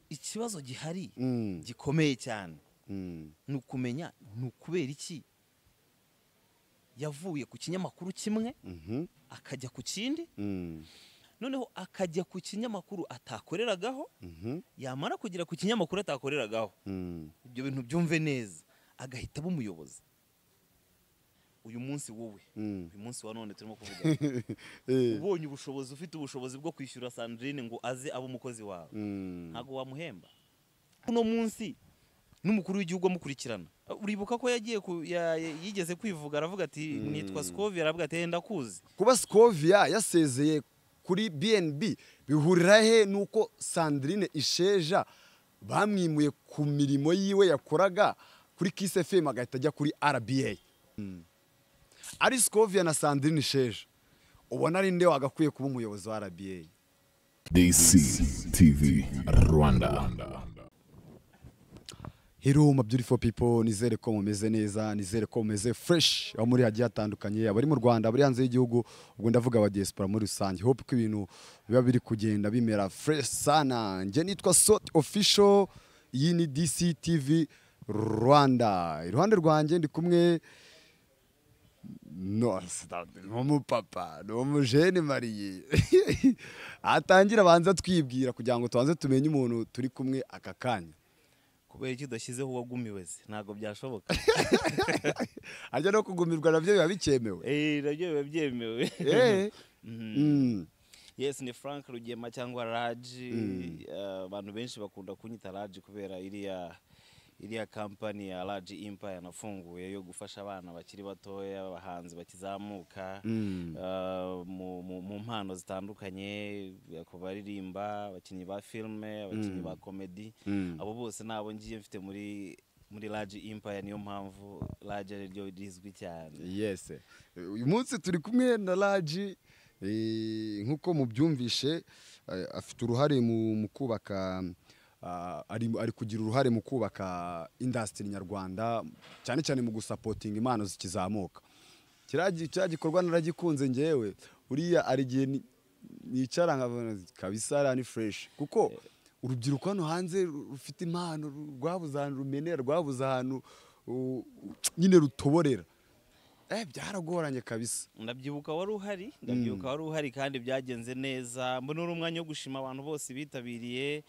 ikibazo gihari Mm. gikomeye cyane Mm. ni ukumenya ni ukubera iki yavuye ku kinyamakuru kimwe Mhm. akajya ku kindi Mm. noneho akajya ku kinyamakuru atakoreragaho Mhm. yamara kugera ku kinyamakuru atakoreragaho Mm. ibyo bintu byumve neza agahita aba umuyobozi uyu munsi wowe Mm. uyu munsi wa none turimo kuvuga Eh. ubonye ubushobozi ufite ubushobozi bwo kwishyura sandrine ngo aze abe umukozi wawe Mm. ntabwo wamuhemba uno munsi n'umukuru w'igihugu amukurikirana uribuka ko yagiye ku- ya- yigeze kwivuga aravuga ati nitwa sikovi aravuga ati ndakuzi kuba Scovia yasezeye kuri BNB bihurira he nuko Sandrine Isheja bamwimuye ku mirimo yiwe yakoraga kuri Kiss FM agahita ajya kuri RBA ari Scovia na Sandrine Isheja ubona ari nde wagakwiye kuba umuyobozi wa RBA DC TV Rwanda. Hello my beautiful people nizere ko mumeze neza nizere ko mumeze fresh aho muri hagiye hatandukanye abari mu Rwanda abari hanze y'igihugu ubwo ndavuga aba diaspora muri rusange hope ko ibintu biba biri kugenda bimera fresh sana njye nitwa Sot Official iyi ni DC TV Rwanda iruhande rwanjye ndi kumwe no sitade ni umupapa ni umujene mariye atangira abanza twibwira kugira ngo tubanze tumenye umuntu turi kumwe aka kanya kubera iki udashyizeho uwagumiwe se ntabwo byashoboka harya no kugumirwa nabyo biba bikemewe Eh, nabyo biba byemewe Eh. Mhm. Mm. yes ni frank rugema cyangwa raji Eh, abantu benshi bakunda kunyita raji kubera iriya iriya kampani ya raji impa yanafunguye yo gufasha abana bakiri batoya abahanzi bakizamuka Mm. eh, mu- mu- mu mpano zitandukanye ku baririmba abakinnyi ba filime abakinnyi ba komedi Mm. abo bose ni abo ngiye mfite muri muri raji impaya niyo mpamvu raji ari ryo rizwi cyane yes uyu munsi turi kumwe na raji eh, nk'uko mubyumvishe eh, afite uruhare mu mu kubaka ah, ari ari kugira uruhare mu kubaka indasitiri nyarwanda cyane cyane mu gusapotinga impano zikizamuka kiriya gi- kiriya gikorwa naragikunze ngewe uriya hari igihe ni- nicara nkabona kabisa ariya ni fureshi kuko urubyiruko hano hanze ru- rufite impano ru- rwabuze ahantu rumenera rwabuze ahantu u- nyine rutoborera eh byaragoranye kabisa ndabyibuka wari uhari ndabyibuka wari uhari kandi byagenze neza mbona uri umwanya wo gushima abantu bose bitabiriye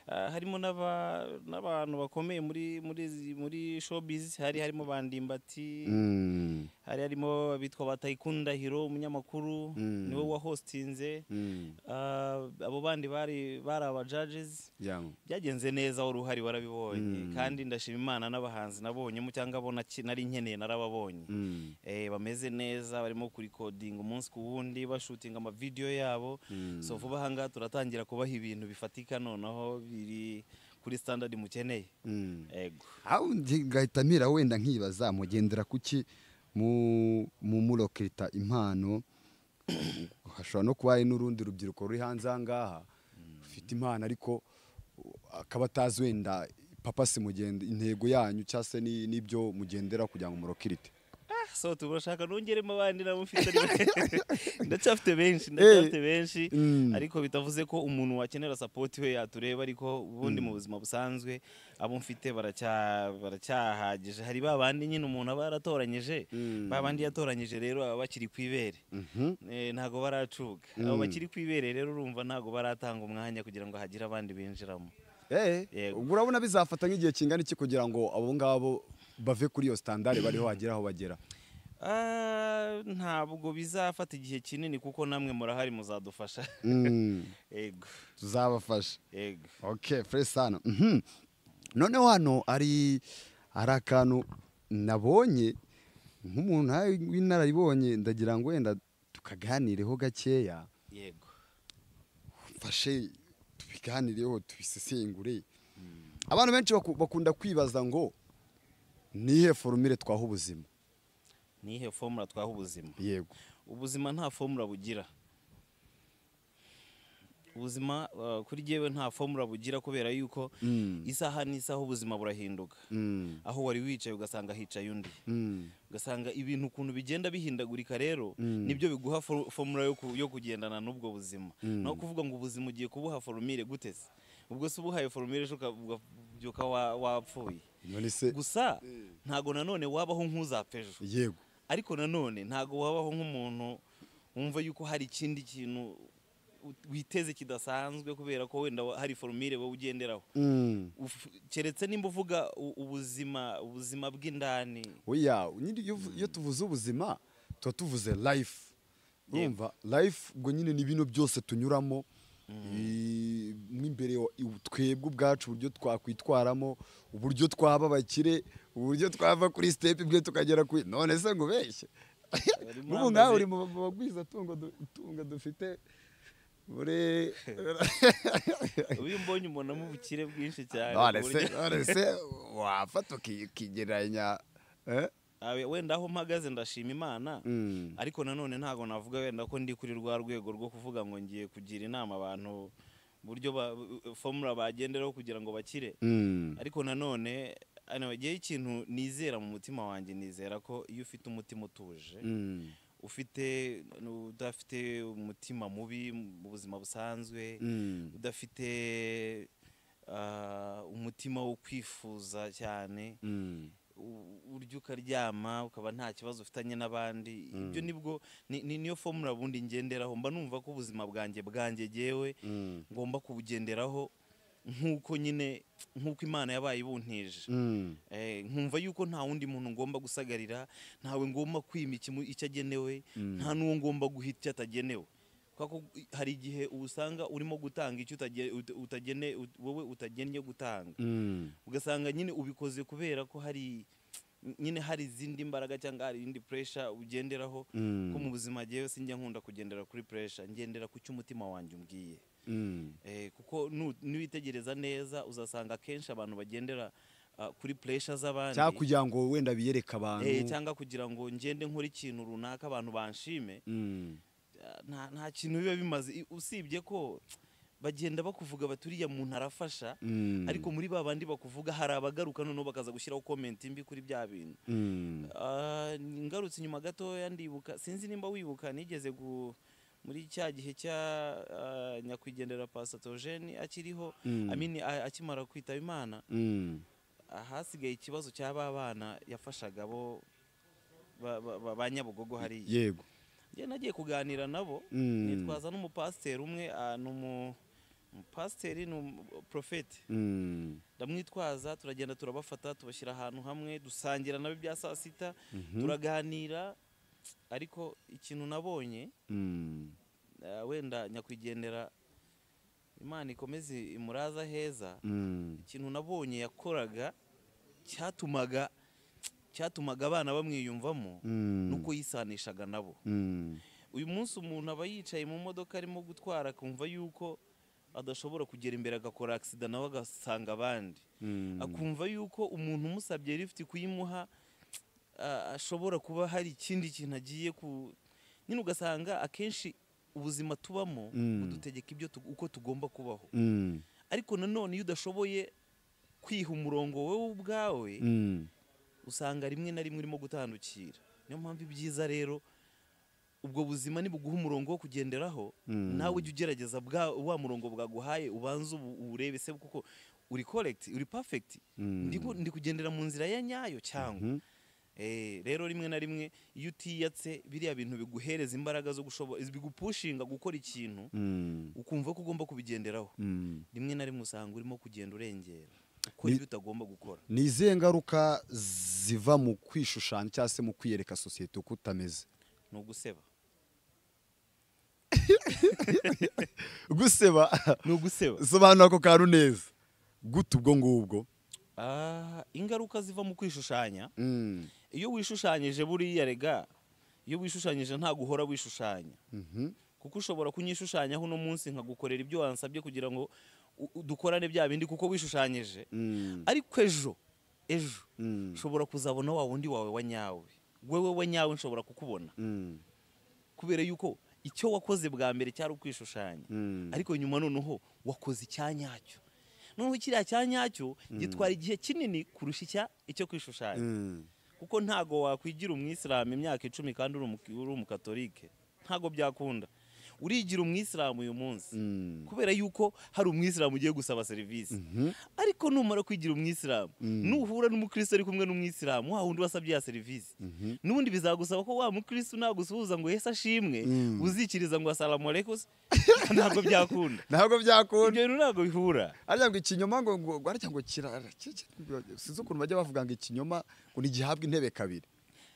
Ah, harimo n'aba- n'abantu bakomeye muri muri zi- muri showbiz hari harimo bandimbati mm. hari harimo abitwa batayikundahiro umunyamakuru Mm. niwe wahostinze Mm. Ah, abo bandi bari bari aba judges Yeah. byagenze neza wari uhari warabibonye kandi ndashima imana n'abahanzi nabonyemo cyangwa abo naki- nari nkeneye narababonye Mm. eh, bameze neza barimo kurikodinga umunsi ku wundi bashutinga amavideyo yabo so vuba aha ngaha turatangira kubaha ibintu bifatika noneho biri kuri standard mukeneye Mm. ego aho njye ngahita mpera wenda nkibaza mugendera kuki mu mu muroketa impano hashobora no kuba hari n'urundi rubyiruko ruri hanze aha ngaha rufite impano ariko uh, akaba atazi wenda papa si mugende intego yanyu cyangwa se ni- n'ibyo mugendera kugira ngo murokirite Ah, so turashaka nongeremo abandi nabo mfite ariko- ndacyafite benshi ndacyafite benshi Mm. ariko bitavuze ko umuntu wakenera support we yatureba ariko ubundi mu buzima busanzwe abo mfite baracya- baracyahagije hari ba bandi nyine umuntu aba yaratoranyije ba bandi yatoranyije rero baba bakiri ku ibere Eh, ntago baracuka abo bakiri ku ibere rero urumva ntago baratanga umwanya kugira ngo hagire abandi binjiramo Eh, Yego. ubwo urabona bizafata nk'igihe kingana iki kugira ngo abo ngabo bave kuri iyo standard bariho bagera aho bagera Ah, ntabwo bizafata igihe kinini kuko namwe murahari muzadufasha ego tuzabafasha ego okay fresh sana Mhm. noneho hano ari hari akantu nabonye nk'umuntu nawe w'inararibonye ndagira ngo wenda tukaganireho gakeya yego mfashe tubiganireho tubisesengure abantu benshi baku- bakunda kwibaza ngo nihe forumire twaha ubuzima nihe fomura twaha ubuzima yego ubuzima nta fomura bugira ubuzima ah, kuri jyewe nta fomura bugira kubera yuko isaha n'isaha ubuzima burahinduka Mm. aho wari wicaye ugasanga hicaye undi Mm. ugasanga ibintu ukuntu bigenda bihindagurika rero nibyo biguha fo- fomura yo ku- yo kugendana n'ubwo buzima no kuvuga ngo ubuzima ugiye kubuha forumire gute se ubwo se ubuhaye foromire ejo ukabyuka wa- wapfuye none se gusa ntago nanone wabaho nk'uzapfa ejo yego ariko nanone ntago wabaho nk'umuntu wumva yuko hari ikindi kintu u- witeze kidasanzwe kubera ko wenda wa- hari forumire wowe ugenderaho Mm. Uf- keretse nimba uvuga u- ubuzima ubuzima bw'indani oya nyine iyo uvu- iyo tuvuze ubuzima tuba tuvuze life urumva life ubwo nyine ni bino byose tunyuramo i- mo imbere wa- i- twebwe ubwacu uburyo twakwitwaramo uburyo twaba abakire uburyo twava kuri step imwe tukagera kuri none se ngo ubeshye n'ubu nawe uri mu bagwizatungo tungo dufite muri iyo mbonye umuntu amubukire bwinshi cyane none ku se buryo- none se wafata uki- ukigereranya eh? Abe- wenda aho mpagaze ndashima imana Mm. ariko nanone ntabwo navuga wenda ko ndi kuri rwa rwego rwo kuvuga ngo ngiye kugira inama abantu uburyo ba- formula bagenderaho kugira ngo bakire Mm. ariko nanone anyway, igihe ikintu nizera mu mutima wanjye nizera ko iyo ufite umutima utuje Mm. ufite udafite umutima mubi mu buzima busanzwe Mm. udafite ah, umutima wo kwifuza cyane Mm. u- urya ukaryama ukaba nta kibazo ufitanye n'abandi ibyo nibwo ni- ni- niyo fomula bundi ngenderaho mba numva ko ubuzima bwanjye bwanjye gewe Mm. ngomba kubugenderaho nk'uko nyine nk'uko imana yabaye ibuntije Mm. Eh, nkumva yuko nta wundi muntu ngomba gusagarira ntawe ngomba kwima ikimu- icyo agenewe nta n'uwo ngomba guhita icyo atagenewe Kubera ko i- hari igihe usanga urimo gutanga icyo utage- ut- utagene ut- wowe utagennye gutanga Mm. ugasanga nyine ubikoze kubera ko hari nyine hari izindi mbaraga cyangwa hari indi puresha ugenderaho Mm. ko mu buzima njyewe sinjya nkunda kugendera kuri puresha ngendera ku cyo umutima wanjye umbwiye Mm. Eh, kuko nu- niwitegereza neza uzasanga akenshi abantu bagendera ah, kuri puresha z'abandi cyangwa kugira ngo wenda biyereke Eh, abantu cyangwa kugira ngo ngende nkore ikintu runaka abantu banshime Mm. ah, nta, nta kintu biba bimaze I- usibye ko bagenda bakuvuga bati uriya muntu arafasha Mm. ariko muri ba bandi bakuvuga hari abagaruka noneho bakaza gushyiraho komenti mbi kuri bya bintu Mm. Ah, ngarutse inyuma gatoya ndibuka sinzi nimba wibuka nigeze gu muri cya gihe cya ah, nyakwigendera pasatogeni akiriho Mm. amini a- akimara kwitaba imana Mm. ahasigaye ikibazo cya ba bana yafashaga bo ba- ba- ba- ba nyabugogo hariya yego njye nagiye kuganira nabo Mm. nitwaza n'umupasiteri umwe ah, ni umu- umupasiteri ni umuprofeti Mm. ndamwitwaza turagenda turabafata tubashyira ahantu hamwe dusangira nabo ibya saa sita turaganira ariko ikintu nabonye Mm. ah, wenda nyakwigendera imana ikomeze imuraza heza Mm. ikintu nabonye yakoraga cyatumaga cyatumaga abana bamwiyumvamo Mm. nuko yisanishaga nabo Mm. uyu munsi umuntu aba yicaye mu modoka arimo gutwara akumva yuko adashobora kugera imbere agakora agisida nawe agasanga abandi Mm. akumva yuko umuntu umusabye lifuti kuyimuha a- ashobora kuba hari ikindi kintu agiye ku nyine ugasanga akenshi ubuzima tubamo Mm. budutegeka ibyo tu- uko tugomba kubaho Mm. ariko nanone iyo udashoboye kwiha umurongo wowe ubwawe Mm. usanga rimwe na rimwe urimo gutandukira niyo mpamvu ibyiza rero ubwo buzima nibuguha umurongo wo kugenderaho Mm. nawe ujya ugerageza bwa wa murongo bwaguhaye ubanze ubu- uwurebe se kuko uri korekiti uri pafegiti Mm. ndi kugendera mu nzira ya nyayo cyangwa Mhm. Eh, rero rimwe na rimwe iyo utiyatse biriya bintu biguhereza imbaraga zo gushobora bigupushinga gukora ikintu Mm. ukumva ko ugomba kubigenderaho Mm. rimwe na rimwe usanga urimo kugenda urengera ukora Ni- ibyo utagomba gukora ni izihe ngaruka ziva mu kwishushanya cyangwa se mu kwiyereka sosiyete uko utameze ni uguseba guseba ni uguseba sobanura ako kantu neza gute ubwo ngubwo Ah, ingaruka ziva mu kwishushanya Mm. iyo wishushanyije buriya rega iyo wishushanyije ntabwo uhora wishushanya Mhm. kuko ushobora kunyishushyanyaho uno munsi nkagukorera ibyo wansabye kugira ngo u- u- dukorane bya bindi kuko wishushanyije Mm. ariko ejo ejo Mm. nshobora kuzabona wa wundi wawe wa nyawe wewe wa nyawe nshobora kukubona Mm. kubera yuko icyo wakoze bwa mbere cyari ukwishushanya Mm. ariko nyuma noneho wakoze icya nyacyo noneho kiriya cya nyacyo gitwara igihe kinini kurusha icya icyo kwishushanya Mm. kuko ntago wakwigira umwisilamu imyaka icumi kandi uri umu- uri umukatolike ntago byakunda urigira umwisilamu uyu munsi Mm. kubera yuko hari umwisilamu ugiye gusaba serivisi ariko numara kwigira umwisilamu nuhura n'umukristo ari kumwe n'umwisilamu wa wundi wasabye ya serivisi n'ubundi bizagusaba ko wa mukristo nagusuhuza ngo yesi ashimwe uzikiriza ngo asalamu alaikum ntabwo byakunda ntabwo byakunda ibyo bintu ntabwo bihura arya ngo ikinyoma ngo ngo arya ngo kirara sinzi ukuntu bajya bavuga ngo ikinyoma ngo ntigihabwa intebe kabiri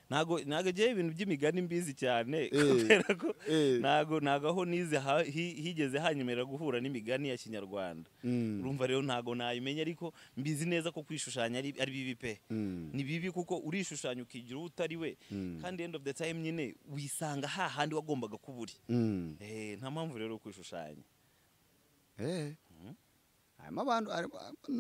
ntago ntago ngewe ibintu by'imigani mbizi cyane Eh, kubera ko eh. ntago ntago aho nize ha- hi- higeze hanyemerera guhura n'imigani ya kinyarwanda Mm. urumva rero ntago nayimenya ariko mbizi neza ko kwishushanya ari ari bibi pe Mm. ni bibi kuko urishushanya ukigira uwo utari we kandi end of the time nyine wisanga hahandi wagombaga kuba uri Mm. Eh, nta mpamvu rero yo kwishushanya Eh. harimo abantu harimo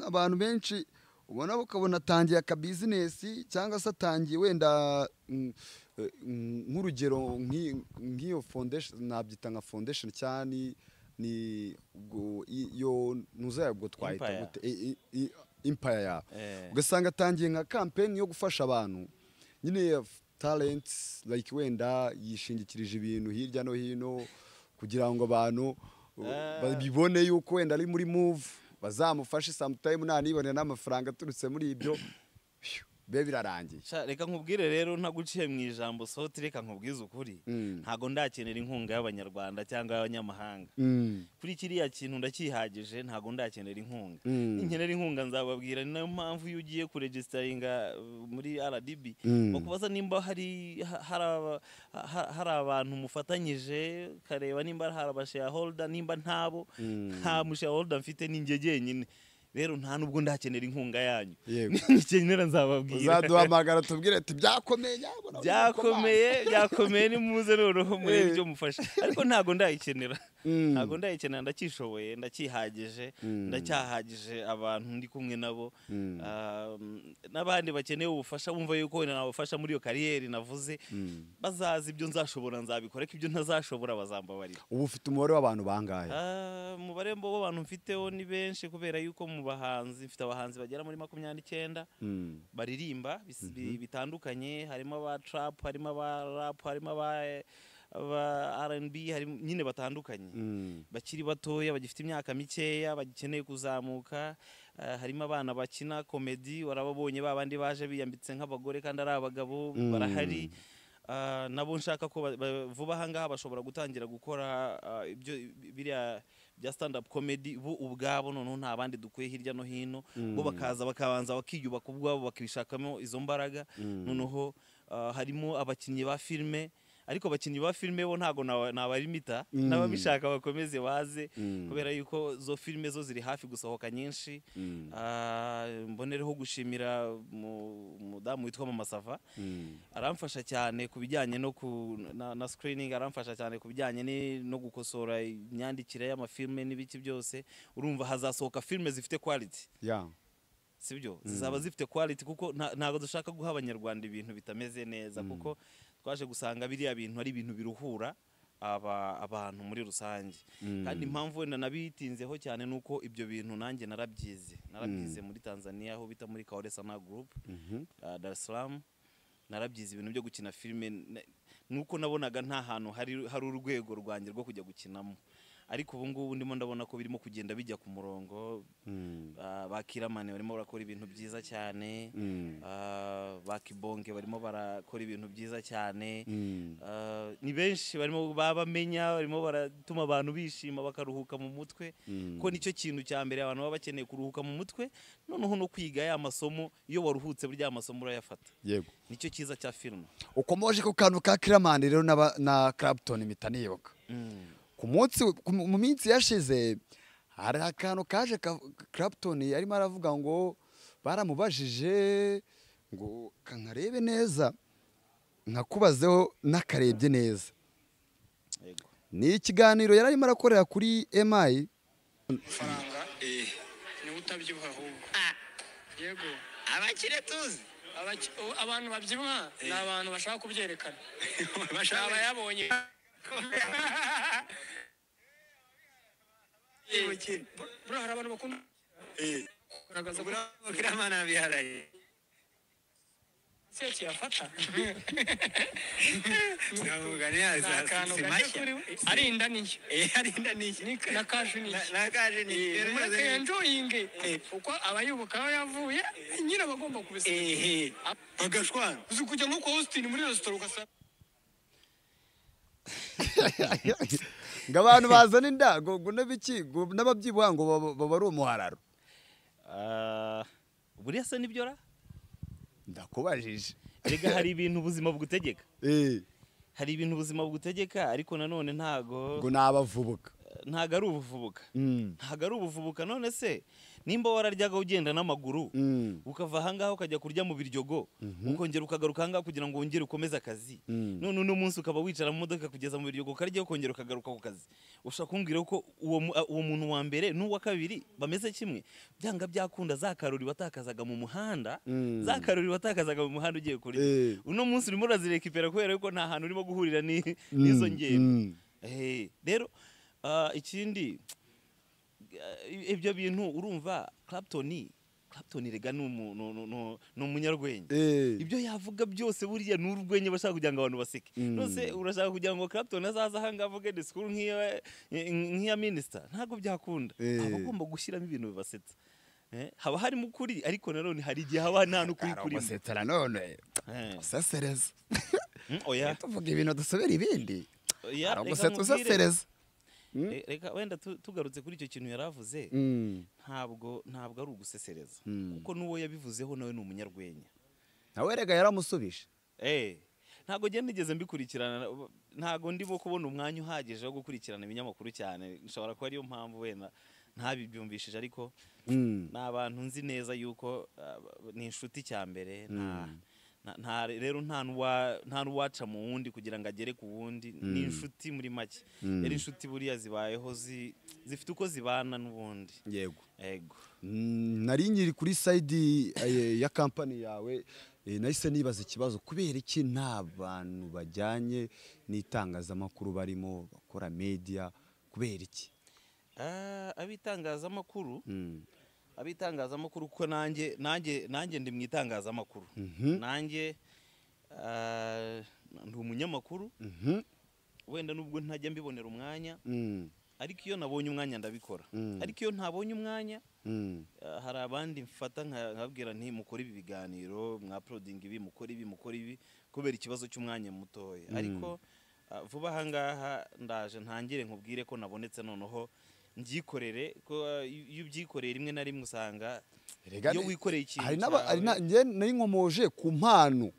abantu benshi ubona ukabona atangiye akabizinesi cyangwa se atangiye wenda mm, eh, mm, nk'urugero nk'i- nk'iyo foundation nabyita nka foundation cyane ni- ni ubwo i- iyo ntuzaye ubwo twahita Empire. gute i- i- i- empire yawe Eh. ugasanga atangiye nka kampeni yo gufasha abantu nyine ya f- talents like wenda yishingikirije ibintu hirya no hino kugira ngo abantu uh, Ah. babibone yuko wenda ari muri move bazamufashe sometime nanibonera n'amafaranga aturutse muri ibyo phew, bibe birarangiye Sha, reka nkubwire rero ntaguciye mu ijambo soti reka nkubwize ukuri Mm. ntago ndakenera inkunga y'abanyarwanda cyangwa y'abanyamahanga Mm. kuri kiriya kintu ndakihagije ntago ndakenera inkunga Mm. ninkenera inkunga nzababwira ni nayo mpamvu iyo ugiye kuregisitaringa uh, muri rdb Mm. bakubaza nimba hari ha- hari aba- ha- hari abantu mufatanyije ukareba nimba hari abashayaholda nimba ntabo nta mushayaholda mfite ninjye jyenyine rero nta nubwo ndakenera inkunga yanyu Yego. nikenera nzababwira uzaduhamagara tubwire ati byakomeye nyabona byakomeye byakomeye nimuze noneho murebe Eh. ibyo mufasha ariko ntago ndayikenera Mm. ntago ndayikenera ndacyishoboye ndacyihagije ndacyahagije abantu ndi kumwe nabo Um, n'abandi bakeneye ubufasha bumva yuko wenda nabafasha muri iyo kariyeri navuze bazaza ibyo nzashobora nzabikora ariko ibyo ntazashobora bazambabarira ubu ufite umubare w'abantu bangahe Ah, umubare mbo w'abantu mfiteho ni benshi kubera yuko mu bahanzi mfite abahanzi bagera muri makumyabiri n'icyenda Mm. baririmba bis- bi- bitandukanye harimo aba trap harimo aba rap harimo aba aba R&B harimo nyine batandukanye Mm. bakiri batoya bagifite imyaka mikeya bagikeneye kuzamuka eh, harimo abana bakina komedi warababonye babandi baje biyambitse nk'abagore kandi ari abagabo Mm. barahari Ah, nabo nshaka ko ba- ba- vuba ahangaha bashobora gutangira gukora ah, ibyo biriya bya stand up comedy bo ubwabo noneho nta bandi dukuye hirya no hino bo bakaza bakabanza bakiyubaka ubwabo bakishakamo izo mbaraga noneho ah, harimo abakinnyi ba filime ariko abakinnyi ba filime bo ntabwo nawa- nabarimita Mm. n'ababishaka bakomeze baze Mm. kubera yuko zo filime zo ziri hafi gusohoka nyinshi Mm. Ah, mbonereho gushimira mu- umudamu witwa Mamasava Mm. aramfasha cyane ku bijyanye no ku na, na screening aramfasha cyane ku bijyanye ni- no gukosora imyandikire y'amafilme n'ibiki byose urumva hazasohoka filme zifite quality Yeah. sibyo zizaba zifite quality kuko nta- ntabwo dushaka guha abanyarwanda ibintu bitameze neza kuko twaje gusanga biriya bintu ari ibintu biruhura aba abantu muri rusange kandi impamvu wenda nabitinzeho cyane ni uko ibyo bintu nanjye narabyize narabyize muri tanzania aho bita muri kaore sana group uh, dar es salaam narabyize ibintu byo gukina filime na- nuko nabonaga nta hantu hari hari urwego rwanjye rwo kujya gukinamo ariko ubu ngubu ndimo ndabona ko birimo kugenda bijya ku murongo Mm. Ah, ba kiramani barimo barakora ibintu byiza cyane Mm. Ah, ba kibonge barimo barakora ibintu byiza cyane Mm. Ah, ni benshi barimo babamenya barimo baratuma abantu bishima bakaruhuka mu mutwe Mm. ko nicyo kintu cya mbere abantu baba bakeneye kuruhuka mu mutwe noneho no kwiga ya masomo iyo waruhutse burya amasomo urayafata yego nicyo cyiza cya filime ukomoje ku kantu ka kiramani rero n'aba- na Clapton impita nibuka ku munsi ku- mu minsi yashize hari akantu kaje ka- Clapton yarimo aravuga ngo baramubajije ngo kankarebe neza nkakubazeho n'akarebye neza yego ni ikiganiro yari arimo arakorera kuri emayi amafaranga niwe utabyibuha ahubwo yego abakire tuzi Abaki- o- abantu babyibuha ni abantu bashaka kubyerekana bashaka- abayabonye ubukire buriya hari abantu bakunda kugaragaza ko abakire amana biharaye sekiyafata ndavuga neza ni akantu si gake mashya kuri we arinda niyo Eh, arinda niki na kaje niyo nakaje niki mureke enjoyinge uko abayoboka aho yavuye nyine abagomba kubisaba ehe agashwara uzi kujya nko kwa austin muri resitora ugasanga ngo abantu bazana inda ngo ngo n'abiki ngo n'ababyibuha ngo baba- baba ari umuhararo Ah, buriya se nibyo ra ndakubajije erega hari ibintu ubuzima bugutegeka Eh, hari ibintu ubuzima bugutegeka ariko nanone ntago ngo ni abavubuka ntago ari ubuvubuka Mm, ntago ari ubuvubuka none se nimba wararyaga ugenda n'amaguru mm, ukava ahangaha ukajya kurya mu biryogo ukongera ukagaruka ahangaha kugira ngo wongere ukomeze akazi Mm. none uno munsi ukaba wicara mu modoka kugeza mu biryogo ukarya ukongera ukagaruka ku kazi ushaka kumbwira ko uwo mu- uwo muntu wa mbere n'uwa kabiri bameze kimwe byanga byakunda za karori watakazaga mu muhanda Mm. za karori watakazaga mu muhanda ugiye kurya Eh. uno munsi urimo urazirekipera kubera yuko nta hantu urimo guhurira ni- mm, n'izo ngendo mm. Eh, rero ah, ikindi eh, ibyo bintu urumva Clapton Clapton rega ni umu- ni- ni- ni- ni umunyarwenya Eh, ibyo yavuga byose buriya ni urwenya bashaka kugira ngo abantu baseke Mm. nose urashaka kugira ngo Clapton azaze aha ngaha avuge disikuru nk'iya nk'iya minisita ntabwo byakunda Eh. aba agomba gushyiramo ibintu bibasetsa Eh, haba harimo ukuri ariko nanone hari igihe haba nta n'ukuri hari kurimo umusetsa nanone Eh, usesereza mm, oya tuvuga ibintu dusubira ibindi oya hari reka umusetsa nkubwire. usesereza Eh, reka wenda tu- tugarutse kuri icyo kintu yari avuze Mm, ntabwo ntabwo ari ugusesereza Mm. kuko n'uwo yabivuzeho nawe ni umunyarwenya nawe rega yaramusubije Eh, ntabwo ngenda nigeze mbikurikirana ntabwo ndimo kubona umwanya uhagije wo gukurikirana ibinyamakuru cyane nshobora kuba ariyo mpamvu wenda ntabibyumvishije ariko Mm, ni abantu nzi neza yuko ah, ni inshuti cya mbere nta- nta- nta rero nta n'uwa- nta n'uwaca mu wundi kugira ngo agere ku wundi ni inshuti muri make rero inshuti buriya zibayeho zi- zifite uko zibana n'ubundi yego ego Mm, nari nkiri kuri sayidi eh, ya kampani yawe eh, nahise nibaza ikibazo kubera iki nta bantu bajyanye n'itangazamakuru barimo bakora media kubera iki Ah, abitangazamakuru Mm. abitangazamakuru kuko nanjye nanjye nanjye ndi mu itangazamakuru nanjye ah, ndi umunyamakuru Mhm. wenda nubwo ntajya mbibonera umwanya Mm, ariko iyo nabonye umwanya ndabikora Mm. ariko iyo ntabonye umwanya mm, ah, hari abandi mfata nka- nkabwira nti mukore ibi biganiro mwaprodinga ibi mukore ibi mukore ibi kubera ikibazo cy'umwanya mutoya ariko ah, vuba aha ngaha ndaje ntangire nkubwire ko nabonetse noneho mbyikorere ko ah, iyo iyo ubyikoreye rimwe na rimwe usanga Erega iyo ne- wikoreye ikintu hari n'aba- hari na- cyawe- njye nari nkomoje ku mpano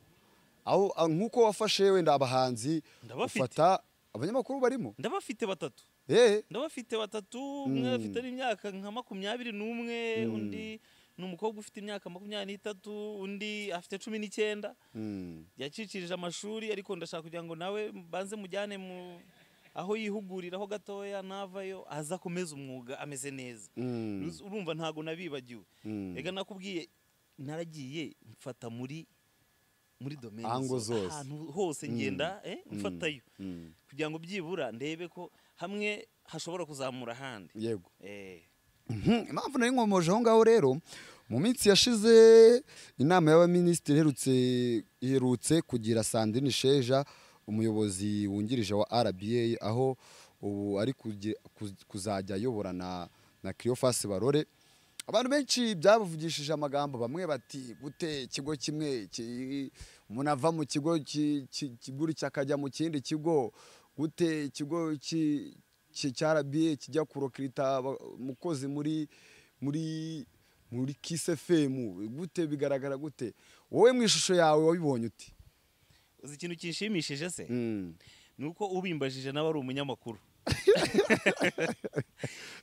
aho ah, nk'uko wafashe wenda abahanzi Ndabafite. ufata abanyamakuru barimo ndabafite batatu eh ndabafite batatu umwe afite n'imyaka nka makumyabiri n'umwe undi ni umukobwa ufite imyaka makumyabiri n'itatu undi afite cumi n'icyenda Mm, yacikirije amashuri ariko ndashaka kugira ngo nawe banze mujyane mu aho yihuguriraho gatoya navayo aza akomeze umwuga ameze neza mm, Uzi- urumva ntago nabibagiwe Mm. reka nakubwiye naragiye mfata muri muri domaine Ango zose. ahantu hose ngenda eh, mfatayo mm. kugira ngo byibura ndebe ko hamwe hashobora kuzamura ahandi yego eh Mhm, impamvu nari nkomoje aho ngaho rero mu minsi yashize inama y'abaminisitiri iherutse iherutse kugira sandrine sheja umuyobozi wungirije wa rba aho ubu ari kuge- kuz- kuzajya ayobora na na kiriyofasi barore abantu benshi byabavugishije amagambo bamwe bati gute ikigo kimwe ki- umuntu ava mu kigo ki- ki- kigurutse akajya mu kindi kigo gute ikigo ki- ki- cya rba kijya kurokirita aba- umukozi muri muri muri kisefemu gute bigaragara gute wowe mu ishusho yawe wabibonye uti uzi ikintu kinshimishije se Mm. ni uko ubimbajije nawe ari umunyamakuru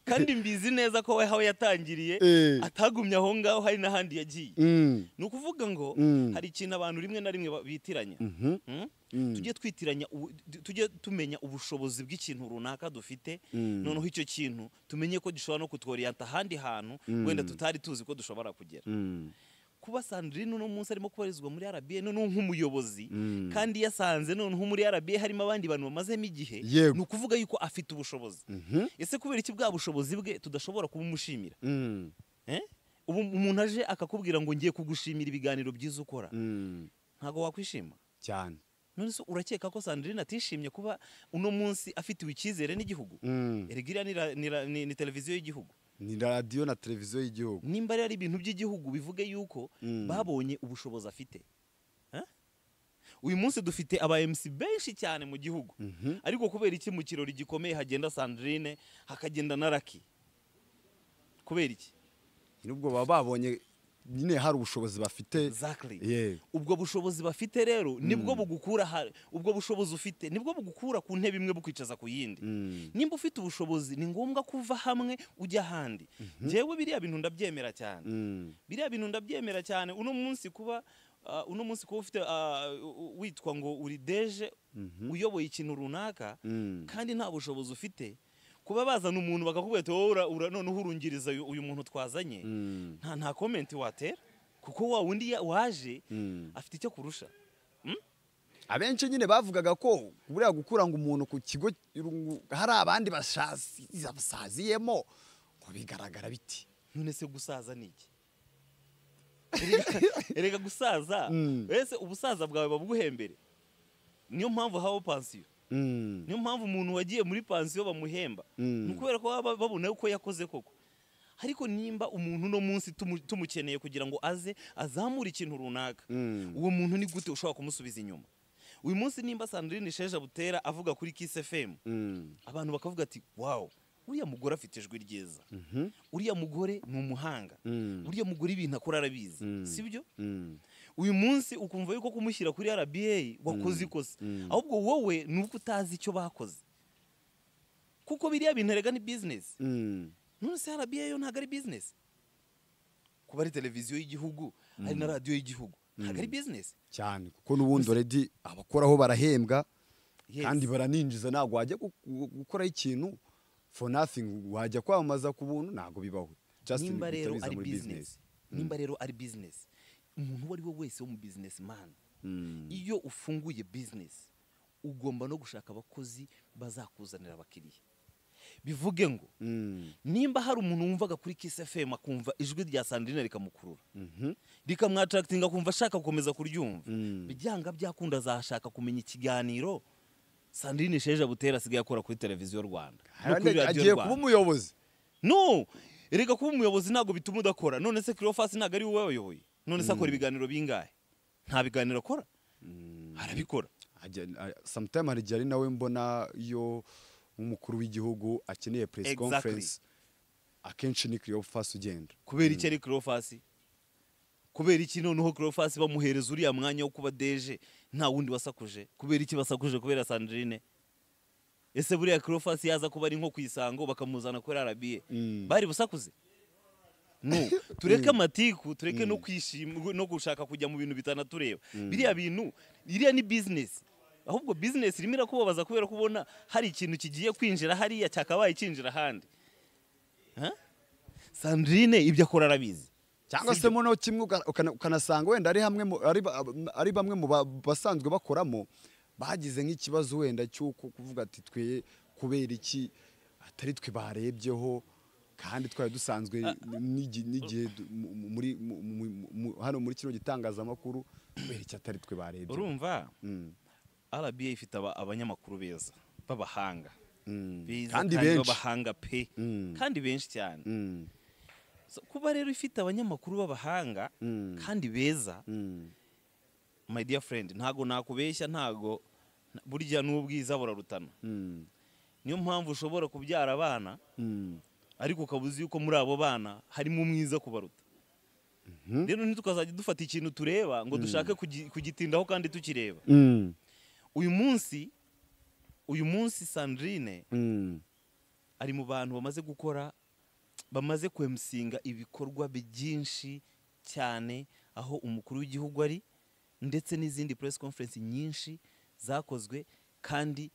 kandi mbizi neza ko we aho yatangiriye Eh. atagumye aho ngaho hari n'ahandi yagiye Mm. ni ukuvuga ngo Mm. hari ikintu abantu rimwe na rimwe ba- bitiranya Mhm. Mm? Mm. tujye twitiranya ubu- tu- tujye tumenya ubushobozi bw'ikintu runaka dufite Mm. noneho icyo kintu tumenye ko gishobora no kutworiyanta ahandi hantu Mm. wenda tutari tuzi ko dushobora kugera Mm. kuba sandrine uno munsi arimo kubarizwa muri rba noneho nk'umuyobozi Mm. kandi yasanze noneho muri rba harimo abandi bantu bamazemo igihe Yego. ni ukuvuga yuko afite ubushobozi ese kubera iki bwa bushobozi bwe tudashobora kubumushimira Mm. Eh? ubu umuntu aje akakubwira ngo ngiye kugushimira ibiganiro byiza ukora Mm. ntabwo wakwishima cyane nonese urakeka ko sandrine atishimye kuba uno munsi afitiwe icyizere n'igihugu Mm. erigiriya ni, ra- ni, ra- ni, ni televiziyo y'igihugu ni radiyo na televiziyo y'igihugu nimba rero ari ibintu by'igihugu bivuge yuko Mm. babonye ubushobozi afite Eh? uyu munsi dufite aba MC benshi cyane mu gihugu ariko kubera iki mu kirori gikomeye hagenda sandrine hakagenda na raki kubera iki nubwo baba babonye nyine hari ubushobozi bafite Exactly. Yeah. ubwo bushobozi bafite rero nibwo bugukura ha- ubwo bushobozi ufite nibwo bugukura ku ntebe imwe bukwicaza ku yindi Mm. nimba ufite ubushobozi ni ngombwa kuva hamwe ujya ahandi njyewe biriya bintu ndabyemera cyane Mm. biriya bintu ndabyemera cyane uno munsi kuba ah, uno munsi kuba ufite ah, u- u- witwa ngo uri deje uyoboye ikintu runaka Mm. kandi nta bushobozi ufite kuba bazana umuntu bakakubwira ati wowe ura- ura- noneho urungiriza uyu- uyu muntu twazanye Mm. nta nta komenti watera kuko wa wundi ya- waje Mm. afite icyo kurusha abenshi nyine bavugaga ko buriya gukura ngo umuntu ku kigo irungu- hari abandi bashazi- basaziyemo ngo bigaragara biti none se gusaza ni iki erega gusaza Mm. ese ubusaza bwawe babuguhembere niyo mpamvu habaho pansiyo Mm. niyo mpamvu umuntu wagiye muri pansiyo bamuhemba Mm. ni ukubera ko baba babona uko yakoze koko ariko nimba umuntu uno munsi tumu- tumukeneye kugira ngo aze azamure ikintu runaka Mm. uwo muntu ni gute ushobora kumusubiza inyuma uyu munsi nimba sandrine sheja butera avuga kuri kisi efemu Mm. abantu bakavuga ati wawu uriya mugore afite ijwi ryiza uriya mugore ni umuhanga Mm. uriya mugore ibintu akora arabizi sibyo Mm. uyu munsi ukumva yuko kumushyira kuri rba wakoze ikosa ahubwo wowe ni uko utazi icyo bakoze kuko biriya bintu erega ni bizinesi Mm. none se rba yo ntabwo ari bizinesi kuba ari televiziyo y'igihugu hari na radiyo y'igihugu ntabwo ari bizinesi cyane kuko n'ubundi already abakoraho barahembwa Yes. kandi baraninjiza ntabwo wajya gu- gu- gukoraho ikintu for nothing wajya kwamamaza ku buntu ntabwo bibaho Just nimba rero bitabiza ari muri bizinesi nimba rero ari bizinesi umuntu uwo ari we wese wo mu bizinesi mani Mm. iyo ufunguye bizinesi ugomba no gushaka abakozi bazakuzanira abakiriya bivuge ngo Mm. nimba hari umuntu wumvaga kuri kisi efemu akumva ijwi rya sandrine rikamukurura rikamwatarakitinga akumva ashaka gukomeza kuryumva Mm. byanga byakunda azashaka kumenya ikiganiro sandrine sheja butera asigaye akora kuri televiziyo rwanda no kuri Arane- radiyo agiye kuba rwanda umuyobozi no erega kuba umuyobozi ntabwo bituma udakora none se kirofasi ntabwo ari wowe wayoboye none se akora ibiganiro bingahe nta biganiro akora arabikora Ajya- a- sometime hari igihe ari nawe mbona iyo nk'umukuru w'igihugu akeneye press Exactly. conference akenshi ni Cleo Fast ugenda kubera iki ari kirofasi kubera iki noneho kirofasi bamuhereza uriya mwanya wo kuba deje nta wundi wasakuje kubera iki basakuje kubera sandrine ese buriya kirofasi yaza kuba ari nko ku isango bakamuzana kuri arabiye Mm. bari busakuze no tureke amatiku tureke no kwishima no gushaka kujya mu bintu bitanatureba biriya bintu iriya ni bizinesi ahubwo bizinesi irimo irakubabaza kubera ko ubona hari ikintu kigiye kwinjira hariya cyakabaye kinjira ahandi Ha? sandrine ibyo akora arabizi cyangwa se muno kimwe uka- ukana- ukanasanga wenda ari hamwe mu- ari ba- ari bamwe mu ba- basanzwe bakoramo bagize nk'ikibazo wenda cy'uko kuvuga ati twe kubera iki atari twe barebyeho kandi twari dusanzwe n'igi- n'igihe du- mu- mu- muri mu- mu- mu- hano muri kino gitangazamakuru kubera iki atari twe barebyeho urumva Mm. rba ifite aba- abanyamakuru beza b'abahanga Beza Kandi benshi. b'abahanga pe Mm. kandi benshi cyane Mm. So, kuba rero ifite abanyamakuru b'abahanga Mm. kandi beza Mm. my dear friend ntago nakubeshya ntago na- burya n'ubwiza burarutana Mm. niyo mpamvu ushobora kubyara abana Mm. ariko ukaba uzi yuko muri abo bana harimo umwiza kubaruta rero ntitukazajya dufata ikintu tureba ngo dushake kugi- kugitindaho kandi tukireba Mm. uyu munsi uyu munsi sandrine Mm. ari mu bantu bamaze gukora bamaze kwemusinga ibikorwa byinshi cyane aho umukuru w'igihugu ari ndetse n'izindi press conference nyinshi zakozwe kandi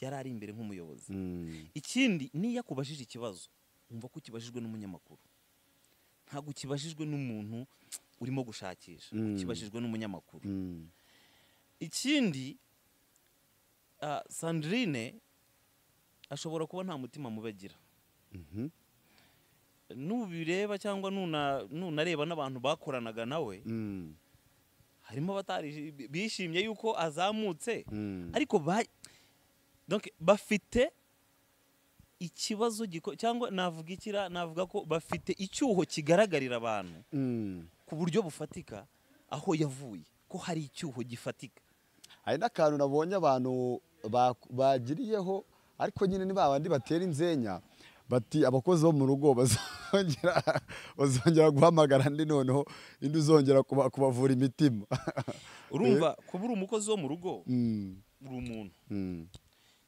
yari ari imbere nk'umuyobozi Mm. ikindi niyo akubajije ikibazo wumva ko ukibajijwe n'umunyamakuru ntabwo ukibajijwe n'umuntu urimo gushakisha Mm. ukibajijwe n'umunyamakuru Mm. ikindi ah, sandrine ashobora kuba nta mutima mubi agira Mhm. nubireba cyangwa nuna- nunareba n'abantu bakoranaga nawe Mm. harimo abatari bishimye yuko azamutse Mm. ariko ba donc bafite ikibazo giko cyangwa navuga ikira navuga ko bafite icyuho kigaragarira abantu Mm. ku buryo bufatika aho yavuye ko hari icyuho gifatika hari n'akantu nabonye abantu ba- bagiriyeho ariko nyine ni ba bandi batera inzenya bati abakozi bo mu rugo bazongera bazongera guhamagara andi noneho indi uzongera kuba- kubavura imitima urumva kuba uri umukozi wo mu rugo Mm, uri umuntu mm,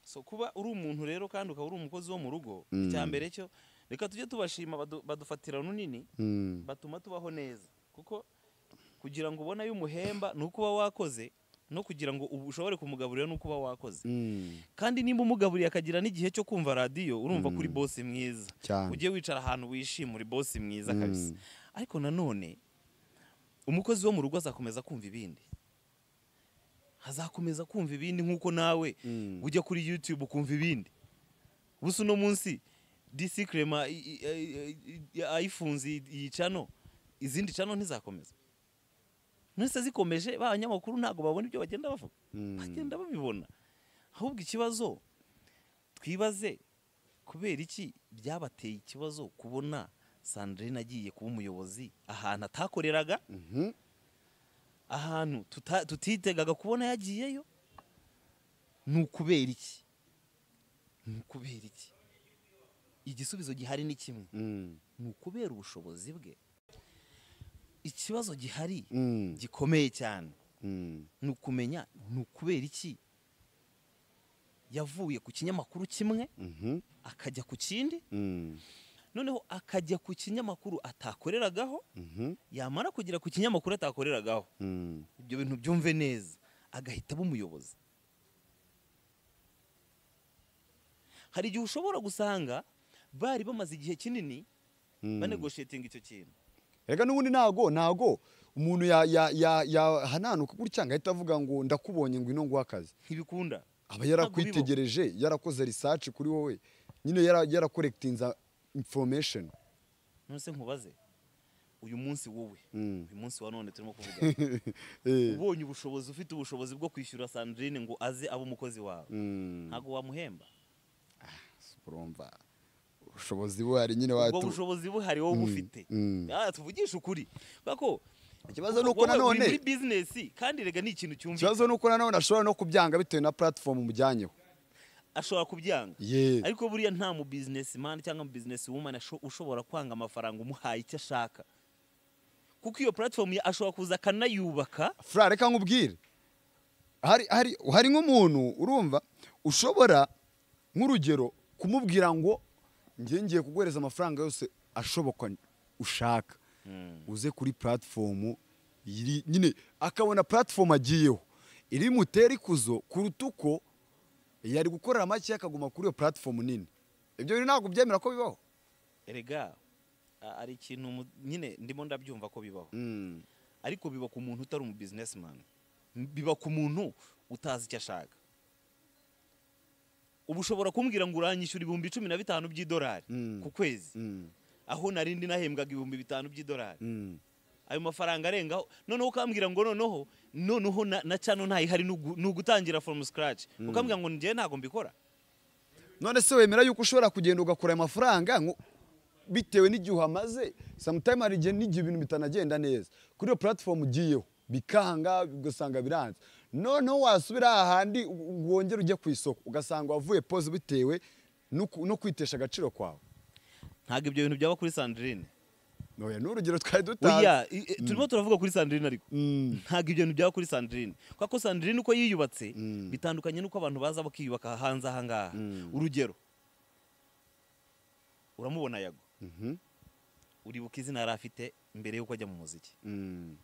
so kuba uri umuntu rero kandi ukaba uri umukozi wo mu rugo Mm. icya mbere cyo reka tujye tubashima badu- badufatira runini mm, batuma tubaho neza kuko kugira ngo ubone ayo umuhemba ni uko uba wakoze no kugira ngo ubu ushobore kumugaburira ni uko uba wakoze mm. kandi nimba umugaburiye akagira n'igihe cyo kumva radiyo urumva kuri bosi mwiza Cyane. ujye wicara ahantu wishimira uri bosi mwiza Mm. kabisa ariko nanone umukozi wo mu rugo azakomeza kumva ibindi azakomeza kumva ibindi nk'uko nawe Mm. ujya kuri yutube ukumva ibindi gusa uno munsi disi kirema ayifunze iyi cano izindi cano ntizakomeza mwese zikomeje ba banyamakuru ntabwo babona ibyo bagenda bavuga Mm. bagenda babibona ahubwo ikibazo twibaze kubera iki byabateye ikibazo kubona sandrine agiye kuba umuyobozi ahantu atakoreraga Mhm. ahantu tuta- tutitegaga kubona yagiyeyo ni ukubera iki ni ukubera iki igisubizo gihari ni kimwe Mm, ni ukubera ubushobozi bwe ikibazo gihari mm, gikomeye cyane mm, ni ukumenya ni ukubera iki yavuye ku kinyamakuru kimwe mhm, akajya ku kindi mm, noneho akajya ku kinyamakuru atakoreragaho mhm, yamara kugera ku kinyamakuru atakoreragaho mm. ibyo bintu byumve neza agahita aba umuyobozi hari igihe ushobora gusanga bari bamaze igihe kinini banegoshetinga icyo kintu Erega n'ubundi ntago ntago umuntu ya- ya- ya- yahananuka gutya ngo ahita avuga ngo ndakubonye ngo ino nguhe akazi ntibikunda aba Ntabwo bibaho. yarakwitegereje yarakoze research kuri wowe nyine yara- yarakorekitinza information none se nkubaze uyu munsi wowe Mm. uyu munsi wa none turimo kuvuga Eh, ubonye ubushobozi ufite ubushobozi bwo kwishyura sandrine ngo aze abe umukozi wawe mm, ntabwo wamuhemba urumva ubushobozi buhari nyine ubwo watu bushobozi buhari wowe bufite mm. tuvugisha ukuri kubera ko Ikibazo ni uko wowe uri nanone- muri bizinesi kandi rega ni ikintu cyumvikana ikibazo ni uko nanone ashobora no kubyanga bitewe na platform umujyanyeho ashobora kubyanga Ye. ariko buriya nta mu businessman cyangwa mu business woman asho- ushobora kwanga amafaranga umuhaye icyo ashaka kuko iyo platform ya- ashobora kuza akanayubaka fura reka nkubwire hari hari hari nk'umuntu urumva ushobora nk'urugero kumubwira ngo njye ngiye kuguhereza amafaranga yose ashoboka ushaka uze kuri platform iri nyine akabona platform agiyeho iri butere ikuzo kuruta uko yari gukorera make akaguma kuri iyo platform nini ibyo bintu ntabwo byemera ko bibaho erega a- ari ikintu mu- nyine ndimo ndabyumva ko bibaho ariko biba ku muntu utari umu businessman biba ku muntu utazi icyo ashaka uba ushobora kumbwira ngo uranyishyura ibihumbi cumi na bitanu by'idolari Mm. ku kwezi Mm. aho nari ndi nahembwaga ibihumbi bitanu by'idolari Mm. ayo mafaranga arengaho noneho ukambwira ngo noneho noneho na, na cano ntayihari ni ugu- ni ugutangira from scratch ukambwira ngo njyewe ntabwo mbikora none se wemera yuko ushobora kugenda ugakura ayo mafaranga nko- bitewe n'igihe uhamaze samutayime hari igihe n'igihe ibintu bitanagenda neza kuri iyo puratifomu ugiyeho bikanga ugasanga biranze noneho wasubira ahandi wongera ujye ku isoko ugasanga wavuye poze bitewe no ku- no kwitesha agaciro kwawe ntabwo ibyo bintu byaba kuri sandrine Oya, ni urugero twari dutanze oya i- i- turimo turavuga kuri sandrine ariko Mm. ntabwo ibyo bintu byaba kuri sandrine kuko sandrine uko yiyubatse bitandukanye n'uko abantu baza bakiyubaka hanze aha ngaha urugero uramubona yago Mhm. uribuka izina yari afite mbere y'uko ajya mu muziki Mm.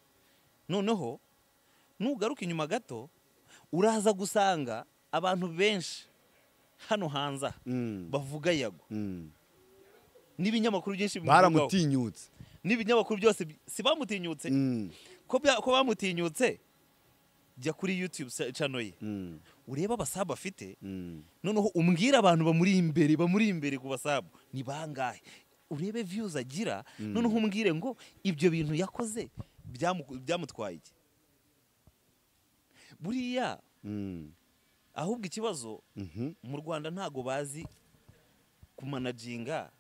noneho nugaruka inyuma gato uraza gusanga abantu benshi hano hanze aha Mm. bavuga yago Mm. n'ibinyamakuru byinshi bimuvugaho. baramutinyutse n'ibinyamakuru byose bi- si bamutinyutse Mm. ko bya- ko bamutinyutse jya kuri yutube cano ye Mm. urebe abasabu afite Mm. noneho umbwire abantu bamuri imbere bamuri imbere ku basabu ni bangahe urebe views agira noneho umbwire ngo ibyo bintu yakoze byamu- byamutwaye iki buriya Mm. ahubwo ikibazo Mhm. mu rwanda ntago bazi kumanaginga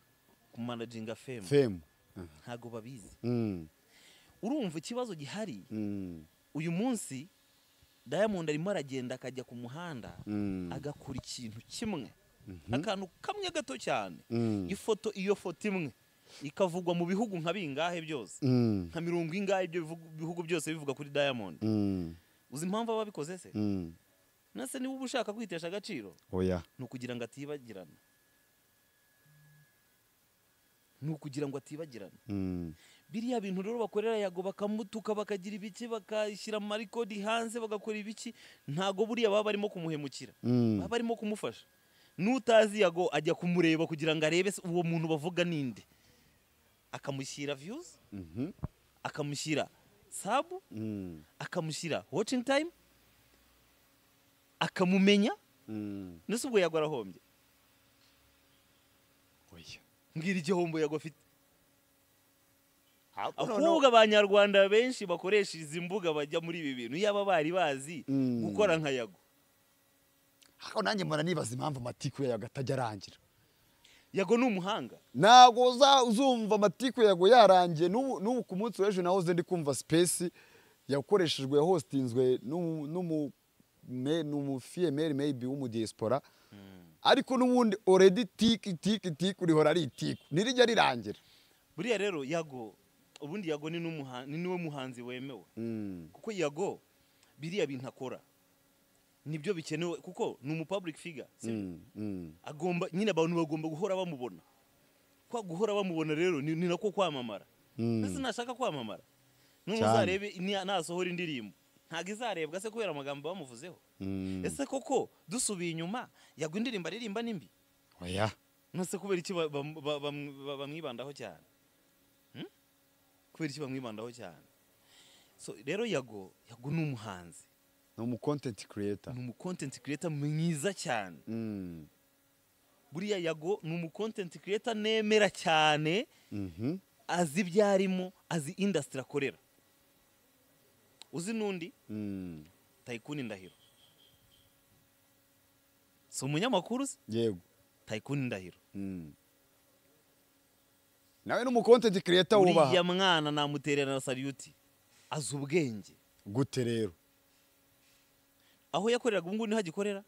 kumanaginga femu femu ntago babizi Mm. urumva ikibazo gihari Mm. uyu munsi diamond arimo aragenda akajya ku muhanda Mm. agakura ikintu kimwe akantu kamwe gato cyane Mm. ifoto iyo foto imwe ikavugwa mu bihugu nka bingahe byose Mm. nka mirongo ingahe ibyo bivugu- bihugu byose bivuga kuri diamond Mm. uzi impamvu aba abikoze se Mm. nase niba uba ushaka kwitesha agaciro oya ni ukugira ngo atibagirana ni ukugira ngo atibagirana Mm. biriya bintu rero bakorera yago bakamutuka bakagira ibiki bakashyira amarikodi hanze bagakora ibiki ntago buriya baba barimo kumuhemukira Mm. baba barimo kumufasha n'utazi yago ajya kumureba kugira ngo arebe se uwo muntu bavuga ninde akamushyira viyuzi Mhm. akamushyira sabu Mm. akamushyira watching time akamumenya Mm. ndetse ubwo yago arahombye oya mbwira igihombo yago afite noneho- ahubwo abanyarwanda benshi bakoresha izi mbuga bajya muri ibi bintu yaba bari bazi Mm. gukora nka yago ariko nanjye mbona nibaza impamvu amatiku yayo atajya arangira yago ni umuhanga ntabwo uza- uzumva amatiku yago yarangiye n'ubu n'ubu ku munsi w'ejo nahoze ndi kumva sipesi yakoreshejwe hositinzwe n'umu- n'umu me- n'umufiyemeri meyibi w'umudiyesipora ariko n'ubundi oredi tiki tiki tiki urihora ari itiku ntirijya rirangira buriya rero yago ubundi yago ni n'umuha- ni niwe muhanzi wemewe kuko yago biriya bintu akora nibyo bikenewe kuko ni umupublic figure si byo? agomba nyine abantu bagomba guhora bamubona kwa guhora bamubona rero ni ni nako kwamamara mbese nashaka kwamamara none Cyane. uzarebe ni- nasohora indirimbo ntabwo izarebwa se kubera amagambo bamuvuzeho ese koko dusubiye inyuma yagwa indirimbo aririmba nimbi oya nose kubera iki ba- ba- ba- bam- ba- bamwibandaho cyane Hmm? kubera iki bamwibandaho cyane so rero yago yago ni umuhanzi ni umukontenti kireta ni umukontenti kireta mwiza cyane buriya yago ni umukontenti kireta nemera cyane azi ibyo arimo azi indasitiri akorera uzi n'undi tayikuni ndahiro si umunyamakuru se yego tayikuni ndahiro Mm. nawe ni umukontenti kireta uriya wubaha mwana namuterera na sariyuti azi ubwenge gute rero aho yakoreraga ubu ngubu niho agikorera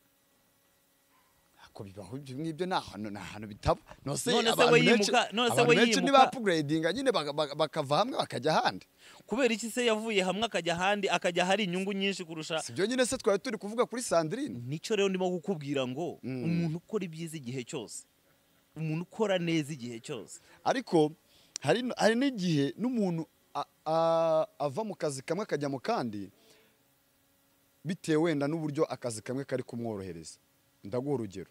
ako bibaho ibyo ngibyo ni ahantu ni ahantu bitaba nose None se abantu we benshi- yimuka- none se abantu we benshi ni yimuka- bapuguredinga nyine baga- baga- bakava hamwe bakajya ahandi kubera iki se yavuye hamwe akajya ahandi akajya ahari inyungu nyinshi kurusha si byo nyine se twari turi kuvuga kuri sandirine nicyo rero ndimo kukubwira ngo umuntu ukora ibyiza igihe cyose umuntu ukora neza igihe cyose ariko hari n- hari n'igihe n'umuntu a- a- ava mu kazi kamwe akajya mu kandi bitewe wenda n'uburyo akazi kamwe kari kumworohereza ndaguha urugero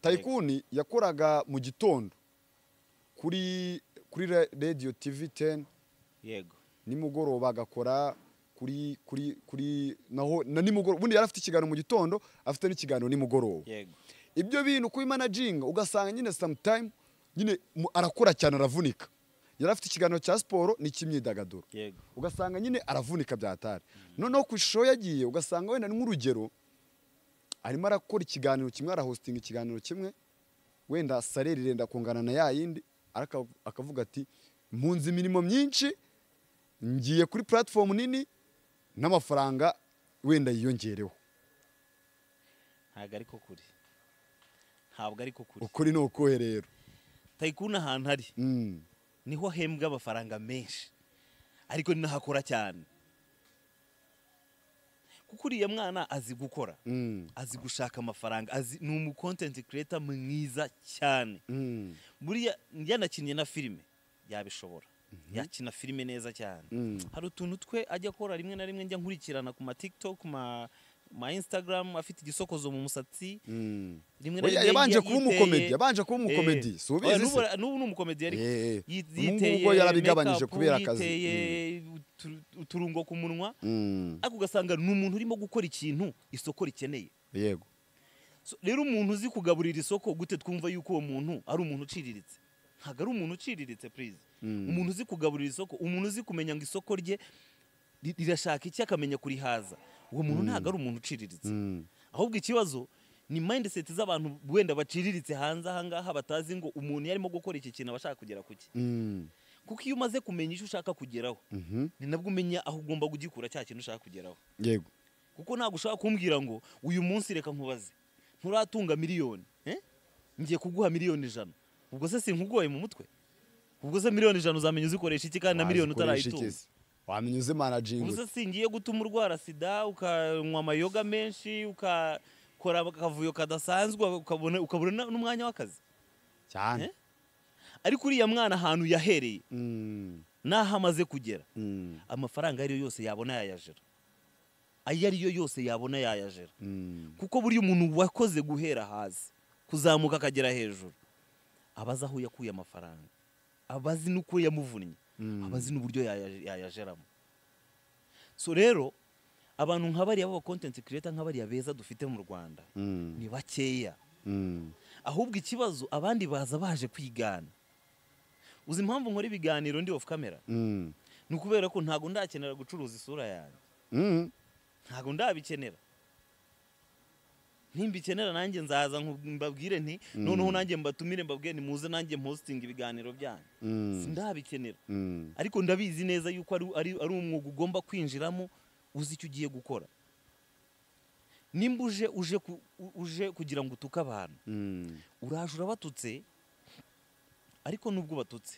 tayikuni yakoraga mu gitondo kuri kuri ra- radiyo tivi teni yego nimugoroba agakora kuri kuri kuri naho na nimugoroba ubundi yari afite ikiganiro mu gitondo afite n'ikiganiro nimugoroba yego ibyo bintu kubimanaginga ugasanga nyine samutayime nyine mu- arakora cyane aravunika yari afite ikiganiro cya siporo n'icy'imyidagaduro yego ugasanga nyine aravunika byatari noneho ku ishusho yagiye ugasanga wenda ni nk'urugero arimo arakora ikiganiro kimwe arahositinga ikiganiro kimwe wenda sareri irenda kungana na ya yindi araka- akavuga ati mpunze imirimo myinshi ngiye kuri puratifomu nini n'amafaranga wenda yiyongereho ntabwo ariko kuri ntabwo ariko kuri ukuri ni ukuhe rero tayikuni ahantu ari Mm. niho ahembwa amafaranga menshi ariko ni naho akora cyane kuko uriya mwana azi gukora Mm. azi gushaka amafaranga azi ni umukontenti kireta mwiza cyane Mm. buriya yanakinnye na filime yabishobora yakina filime neza cyane hari utuntu twe ajya akora rimwe na rimwe njya nkurikirana ku ma tiktok ku ma ma instagram afite igisokozo mu musatsi Mm. rimwe Oya, yabanje kuba umukomedi yabanje kuba umukomedi si ubizi se? n'ubu ni umukomedi ariko Eh, eh. Yi- Ubu ngubu yiteye bwo yarabigabanyije make-up, kubera akazi. yiteye utu- uturungo ku munwa Mm. ariko ugasanga ni umuntu urimo gukora ikintu isoko rikeneye yego So, rero umuntu uzi kugaburira isoko gute twumva yuko uwo muntu ari umuntu uciriritse ntabwo ari umuntu uciriritse purize umuntu uzi kugaburira isoko umuntu uzi kumenya ngo isoko rye ri- rirashaka iki akamenya kurihaza uwo muntu ntabwo ari umuntu uciriritse ahubwo ikibazo ni mindset z'abantu wenda baciriritse hanze ahangaha batazi ngo umuntu iyo arimo gukora iki kintu aba ashaka kugera ku ki kuko iyo umaze kumenya icyo ushaka kugeraho ni nabwo umenya aho ugomba kugikura cya kintu ushaka kugeraho yego kuko ntabwo ushobora kumbwira ngo uyu munsi reka nkubaze nturatunga miliyoni eh? ngiye kuguha miliyoni ijana ubwo se sinkugoye mu mutwe ubwo se miliyoni ijana uzamenya uzikoresha iki kandi na miliyoni Wazikoresha iki utarayitunga se? wamenya uze manajingi ubwo se singiye gutuma urwara sida ukanywa amayoga menshi ukakora akavuyo kadasanzwe ukabona ukabona na- n'umwanya w'akazi cyane Eh? ariko uriya mwana ahantu yahereye Mm, n'aho amaze kugera mm, amafaranga ayo ari yo yose yabona yayajera ayo ari yo yose yabona yayajera mm. kuko buriya umuntu wakoze guhera hasi kuzamuka akagera hejuru aba azi aho yakuye amafaranga aba azi n'uko yamuvunnye aba azi n'uburyo yaya- yayajeramo so rero abantu nka bariya b'abakontenti kireta nka bariya beza dufite mu rwanda Mm, ni bakeya mm. ahubwo ikibazo abandi baza baje kwigana uzi impamvu nkora ibiganiro ndi off camera Mm, ni ukubera ko ntabwo ndakenera gucuruza isura yanjye mm. ntabwo ndabikenera nimbikenera nanjye nzaza nku- mbabwire nti noneho nanjye mbatumire mbabwire ni muze nanjye mpositinga ibiganiro byanyu Mm. sindabikenera Mm. ariko ndabizi neza yuko ari, ari, ari umwuga ugomba kwinjiramo uzi icyo ugiye gukora nimba uje uje, ku, u- uje kugira ngo utuke abantu Mm. uraje urabatutse ariko nubwo batutse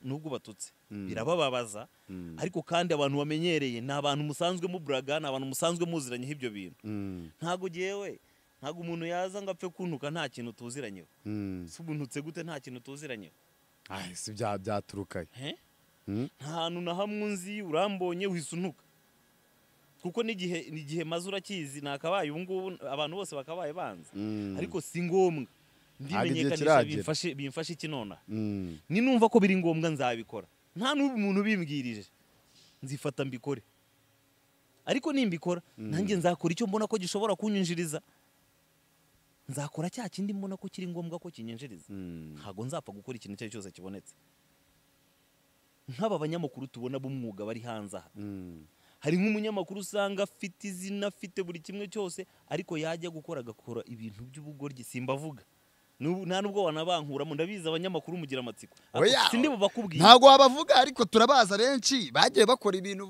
nubwo batutse birabababaza ariko kandi abantu bamenyereye ni abantu musanzwe muburaga ni abantu musanzwe muziranyeho ibyo bintu Mm. ntabwo ugewe ntabwo umuntu yaza ngo apfe kuntuka nta kintu tuziranyeho Mm. si ubuntutse gute nta kintu tuziranyeho Ay, si bya byaturukayo he Mm. nta hantu na hamwe unzi urambonye wihise untuka kuko n'igihe n'igihe maze urakizi nakabaye ubu ngubu abantu bose bakabaye banza Mm. ariko si ngombwa Ntabwo igihe ndimenyekanisha kiragera. bimfashe bimfashe iki nonaha Mm. ni numva ko biri ngombwa nzabikora nta n'ubu umuntu ubimbwirije nzifata mbikore ariko nimbikora nanjye nzakora icyo mbona ko gishobora kunyinjiriza nzakora cya kindi mbona ko kiri ngombwa ko kinyinjiriza Mm. ntabwo nzapfa gukora ikintu icyo ari cyo cyose kibonetse nk'aba banyamakuru tubona b'umwuga bari hanze aha Mm. hari nk'umunyamakuru usanga afite izina afite buri kimwe cyose ariko yajya gukora agakora ibintu by'ubugoryi simbavuga N'ubu- nta n'ubwo wanabankuramo ndabizi abanyamakuru mugira amatsiko Ariko Oya. sindibo bakubwiye ntabwo wabavuga ariko turabaza benshi bagiye bakora ibintu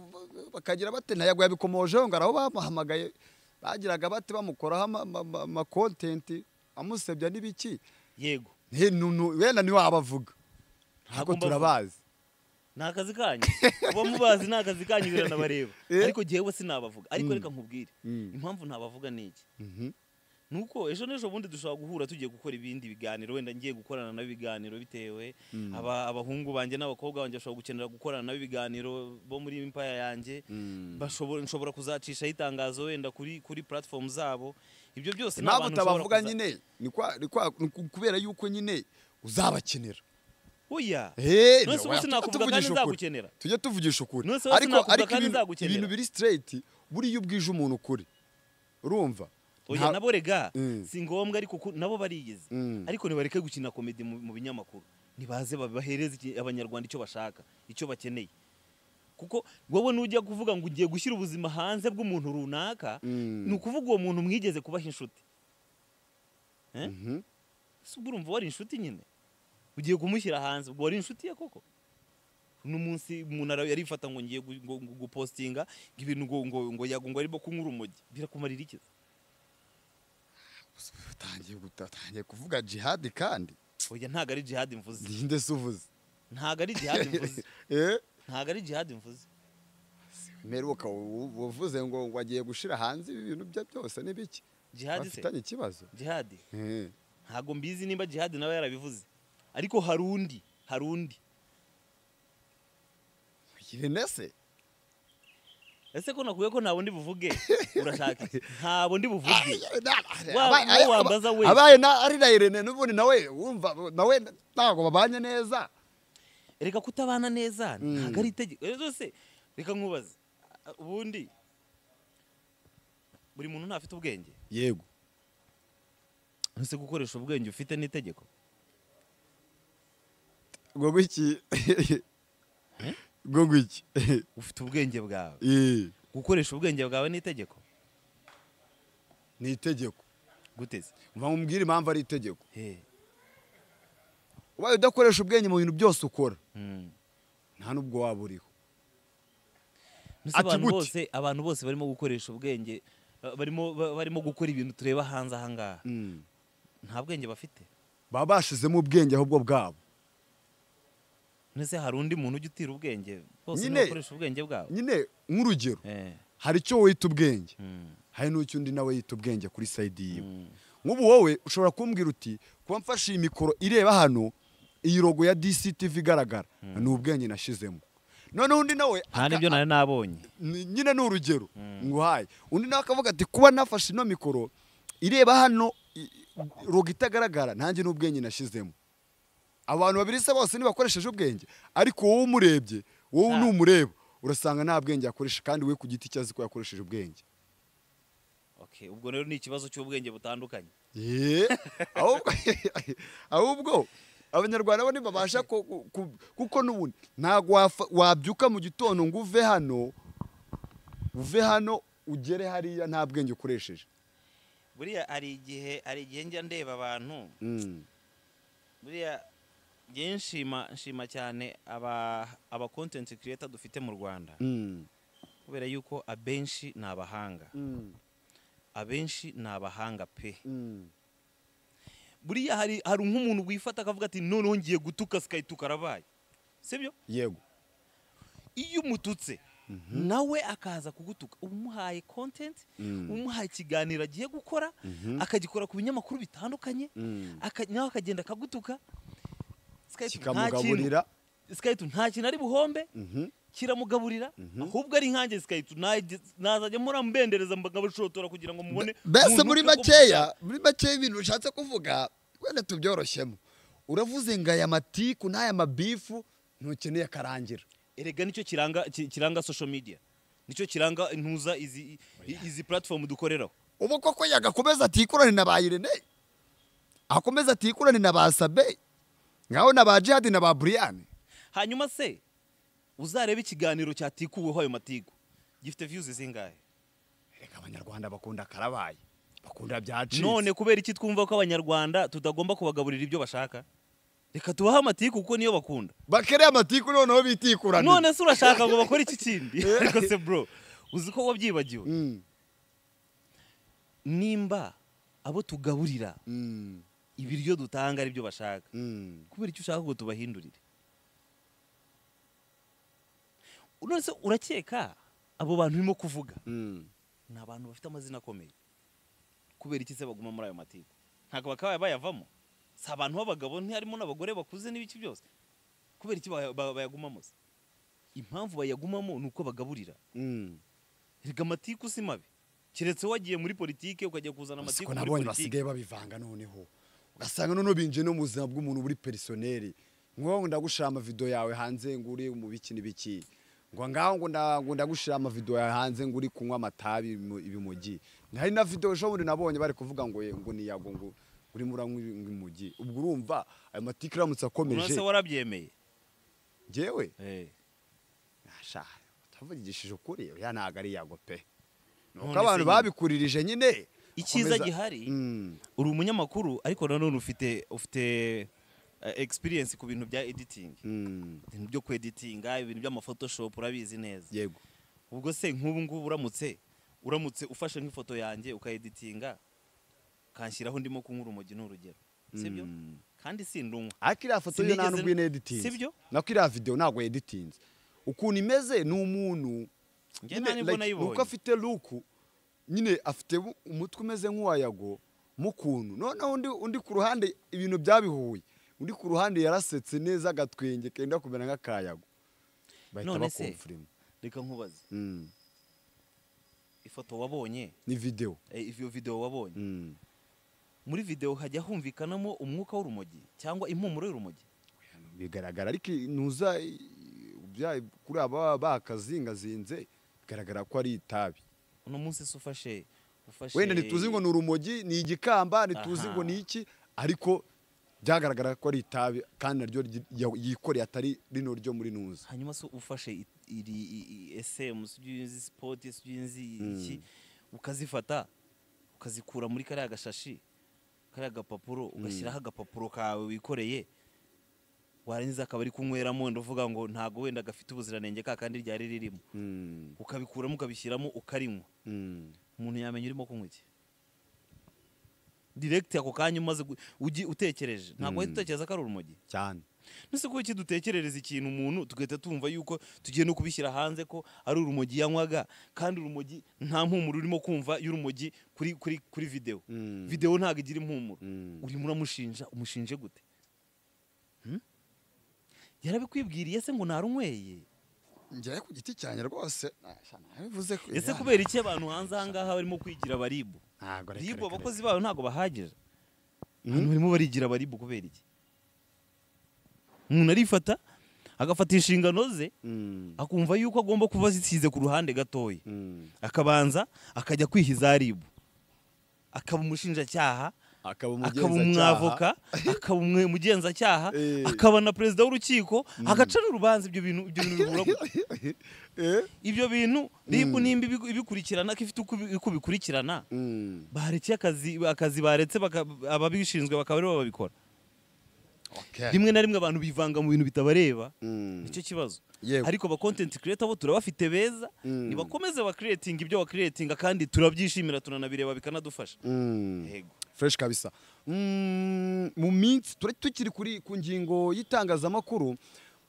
bakagira bate ntayago yabikomojeho ngo araho bamuhamagaye bagiraga bate bamukoraho ama- ama- ama- amakontenti amusebya n'ibiki yego He, nu- nu- wenda niwe wabavuga Ntabwo ntabwo mbavuga. turabazi ni akazi kanyu kuba mubazi ni akazi kanyu biranabareba Eh. ariko jyewe sinabavuga ariko reka nkubwire Mm. impamvu ntabavuga ni iki Mhm. ni uko ejo n'ejo bundi dushobora guhura tugiye gukora ibindi biganiro wenda ngiye gukorana nabo ibiganiro bitewe aba- abahungu banjye n'abakobwa banjye bashobora gukenera gukorana nabo ibiganiro bo muri impaya yanjye bashobora nshobora kuzacishaho itangazo wenda kuri kuri platform zabo ibyo byose ni impamvu abantu ushobora utabavuga kuza- nyine ni kwa- ni kwa- ni ku- kubera yuko nyine uzabakenera oya Eh, Nonese ubu oya, sinakuvuga tuvugishe kandi ukuri. nzagukenera. tujye tuvugisha ukuri Nonese wowe ariko sinakuvuga ariko kandi ibintu- nzagukenera. ibintu biri straight buriya iyo ubwije umuntu ukuri urumva oya Nta- nabo rega Mm. si ngombwa ariko ku- nabo bariyizi Mm. ariko nibareke gukina komedi mu mu binyamakuru nibaze ba- bahereze iki- abanyarwanda icyo bashaka icyo bakeneye kuko wowe nujya kuvuga ngo ugiye gushyira ubuzima hanze bw'umuntu runaka Mm. ni ukuvuga uwo muntu mwigeze kubaha inshuti Eh? Mhm. si ubwo urumva wari inshuti nyine ugiye kumushyira hanze ubwo wari inshuti ye koko uno munsi umuntu ara- yarifata ngo ngiye gu- ngo- ngo gupostinga ngo ibintu ngo ngo ngo yago ngo arimo kunywa urumogi birakumarira iki utangiye guta- utangiye kuvuga jihadi kandi oya ntabwo ari jihad mvuze ninde se uvuze ntabwo ari jihad mvuze Eh? ntabwo ari jihad mvuze mperuka u- u- wavuze ngo ngo agiye gushira hanze ibi bintu bye byose n'ibiki jihad se bafitanye ikibazo jihad Eh. ntabwo mbizi nimba jihad nawe yarabivuze ariko hari undi hari undi irene se ese ko nakuye ko nta wundi buvuge urashaka iki? nta wundi buvuge Wa- Aba- uwo wambaza wese. abaye na- ari na irene n'ubundi nawe wumva nawe ntabwo babanye neza reka kutabana neza ntabwo ari itegeko rero se reka nkubaze a- ubundi buri muntu ntafite ubwenge yego ese gukoresha ubwenge ufite n'itegeko ubwo gwiki ubwo gwiki ufite ubwenge bwawe Eh. gukoresha ubwenge bwawe n'itegeko ni itegeko guteze mva mubwire impamvu ari itegeko Hey. ubaye udakoresha ubwenge mu bintu byose ukora Mm. nta n'ubwo waba uriho Mbese Ati abantu gute? bose abantu bose barimo gukoresha ubwenge ba- barimo ba- barimo gukora ibintu tureba hanze aha ngaha Mm. nta bwenge bafite baba bashizemo ubwenge ahubwo bwabo ndetse hari undi muntu ujya utira ubwenge bose Nyine- niwe bakoresha ubwenge bwabo nyine nk'urugero Eh. hari icyo wita ubwenge Mm. hari n'icyo undi nawe yita ubwenge kuri sayidi yiwe Mm. nk'ubu wowe ushobora kumbwira uti kuba mfashe iyi mikoro ireba hano iyi rogo ya DCTV igaragara ni ubwenge nashizemo noneho undi nawe nta aka- n'ibyo nari nabonye ni- nyine ni urugero nguhaye undi nawe akavuga ati kuba nafashe ino mikoro ireba hano i- rogo itagaragara nanjye n'ubwenge nashizemo abantu babiri se bose ntibakoresheje ubwenge ariko wowe umurebye wowe Ah. numureba urasanga nta bwenge yakoresha kandi we ku giti cye azi ko yakoresheje ubwenge Okay, ubwo rero ni ikibazo cy'ubwenge butandukanye Ye, ahubwo ahubwo abanyarwanda bo ntibabasha ku- ku- ku- kuko n'ubundi ntabwo wafa- wabyuka mu gitondo ngo uve hano uve hano ugere hariya nta bwenge ukoresheje buriya hari igihe hari igihe njya ndeba abantu Mm, buriya njye nshima nshima cyane aba aba content creator dufite mu Rwanda mm, kubera yuko abenshi ni abahanga mm, abenshi ni abahanga pe mm. buriya hari hari nk'umuntu wifata akavuga ati noneho ngiye gutuka skytuka arabaye sibyo yego iyo umututse nawe akaza kugutuka uba umuhaye content Mm. umuhaye ikiganiro agiye gukora akagikora ku binyamakuru bitandukanye Mm. aka- nawe akagenda akagutuka Skype nta kintu- kikamugaburira Skype nta kintu ari buhombe Mhm. kiramugaburira ahubwo ari nkanjye Skype najye- nazajya murambendereza mbagabashotora kugira ngo mubone mbese umuntu muri ufite ko makeya muri makeya ibintu ushatse kuvuga wenda tubyoroshemo uravuze ngo aya matiku n'aya mabifu ntukeneye akarangira erega nicyo kiranga ki- kiranga social media nicyo kiranga intuza izi i- izi platform dukoreraho ubu koko yagakomeza atikurane na ba irene akomeza atikurane na ba sabe nkaho na ba jihadi na ba buriyani hanyuma se uzarebe ikiganiro cyatikuweho ayo matiku gifite views zingahe reka abanyarwanda bakunda akarabaye bakunda byacitse none kubera iki twumva ko abanyarwanda tutagomba kubagaburira ibyo bashaka reka tubahe amatiku kuko niyo bakunda bakereye amatiku noneho bitikurane none se urashaka ngo bakore iki kindi ariko se bro uzi ko wabyibagiwe Mm, nimba abo tugaburira mm, ibiryo dutanga ari byo bashaka mm. kubera icyo ushaka ngo tubahindurire none se urakeka abo bantu urimo kuvuga Mm. ni abantu bafite amazina akomeye kubera iki se baguma muri ayo matiku ntabwo bakaba bayavamo si abantu b'abagabo ntiharimo n'abagore bakuze n'ibiki byose kubera iki baya- ba- bayagumamo se impamvu bayagumamo ni uko bagaburira Mm. rega amatiku si mabi keretse wagiye muri politike ukajya kuzana Gusa amatiku ko muri nabonye politike basigaye babivanga noneho ugasanga noneho binjiye no mu buzima bw'umuntu buri perisoneri nk'uwo ngo ndagushira amavido yawe hanze ngo uri mu biki n'ibiki ngo ngaho ngo nda- ngo ndagushira amavido yawe hanze ngo uri kunywa amatabi ibimu- ibimugi hari na video ejo bundi nabonye bari kuvuga ngo ye- ngo niyago ngo urimo uranywa imugi ubwo urumva ayo matike iramutse akomeje se warabyemeye njyewe Eh. Asha, utavugishije ukuri oya ntabwo ari yago pe nuko None abantu se nyine. babikuririje nyine icyiza bakomeza- gihari Mm, uri umunyamakuru ariko nanone ufite ufite eh, experience ku bintu bya editing mm, ibintu byo kweditinga ibintu by'amaphotoshop urabizi neza yego ubwo se nk'ubu ngubu uramutse uramutse ufashe nk'ifoto yanjye ukayeditinga kanshyiraho ndimo kunywa urumogi ni urugero sibyo kandi si ndumwa ariko iriya foto yo nta Sinigeze- nubwo ine editinze sibyo? nako iriya video ntabwo editinze ukuntu imeze ni umuntu Njye nta nibwo nayibonye. nuko afite luku nyine afite bu- umutwe umeze nk'uwa yago mu kuntu noneho undi, undi ku ruhande ibintu byabihuye undi ku ruhande yarasetse neza agatwenge kenda kumera nk'akayago bahita None se- bakomfirima reka nkubaze Mm, ifoto wabonye ni video eh, iyo video wabonye Mm. muri video hajya humvikanamo umwuka w'urumogi cyangwa impumuro y'urumogi bigaragara ariko ntuza bya- kuri aba bakazingazinze bigaragara ko ari itabi uno munsi se ufashe ufashe wenda ntituzi ngo ni urumogi ni igikamba ntituzi Aha. ngo ni iki ariko byagaragara ko ari itabi kandi naryo ryi- ya- yikoreye atari rino ryo muri ntuza hanyuma se ufashe i- iri i- i- esemu sibyo uzi sipoti sibyo uzi iki ukazifata ukazikura muri kariya gashashi kariya gapapuro ugashyiraho agapapuro kawe wikoreye warangiza akaba ari kunyweramo ndavuga ngo ntago wenda gafite ubuziranenge ka kandi ryari ririmo Mm, ukabikuramo ukabishyiramo ukarinywa mm. umuntu yamenya urimo kunywa iki diregiti ako kanya umaze gu- ugi- utekereje ntabwo wahita utekereza ko ari urumogi cyane ese kuki dutekerereza ikintu umuntu tugahita tumva yuko tugiye no kubishyira hanze ko ari urumogi yanywaga kandi urumogi nta mpumuro urimo kumva y'urumogi kuri kuri kuri videwo Mm. videwo ntabwo igira impumuro Mm. urimo uramushinja umushinje gute Hmm? yarabikwibwiriye se ngo narunyweye njyayo ku giti cyanjye rwose nabivuze ko ese kubera iki abantu hanze aha ngaha barimo kwigira baribu ntabwo reka ribu reka abakozi babo ntabwo bahagije abantu barimo barigira baribu kubera iki umuntu arifata agafata inshingano ze Mm, akumva yuko agomba kuba zisize ku ruhande gatoya mm. akabanza akajya kwihiza ribu akaba umushinjacyaha akaba akaba umugenzacyaha. umwavoka akaba umwe- umugenzacyaha Eh. akaba na perezida w'urukiko agaca n'urubanza ibyo bintu ibyo bintu bibura gute? Eh? ibyo bintu ribu nimba ibigu- ibikurikirana ko ifite uko ibi- uko bikurikirana Mm. baretse akazi akazi baretse baka- ababishinzwe bakaba aribo babikora Okay. rimwe na rimwe abantu bivanga mu bintu bitabareba Mm. nicyo kibazo Yewe. ariko ba content creator bo turabafite beza Mm. nibakomeze ba creating ibyo wa creating kandi turabyishimira tunanabireba bikanadufasha Mm. Yego. fresh kabisa Mm, mu minsi tura- tukiri kuri ku ngingo y'itangazamakuru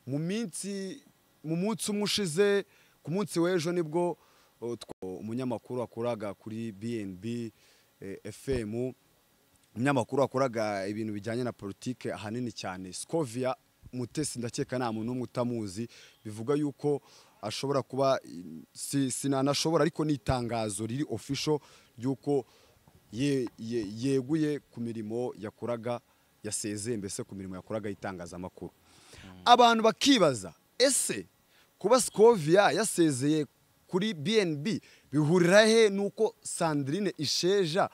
mu minsi mu munsi umwe ushize ku munsi w'ejo nibwo uh, twa- umunyamakuru wakoraga kuri BNB eh, FM umunyamakuru wakoraga ibintu bijyanye na politike ahanini cyane Scovia Mutesi ndakeka nta muntu n'umwe utamuzi bivuga yuko ashobora kuba si- sinanashobora ariko ni itangazo riri official ry'uko ye- ye- yeguye ku mirimo yakoraga yasezeye mbese ku mirimo yakoraga y'itangazamakuru abantu bakibaza ese kuba Scovia yasezeye kuri BNB bihurira he nuko Sandrine Isheja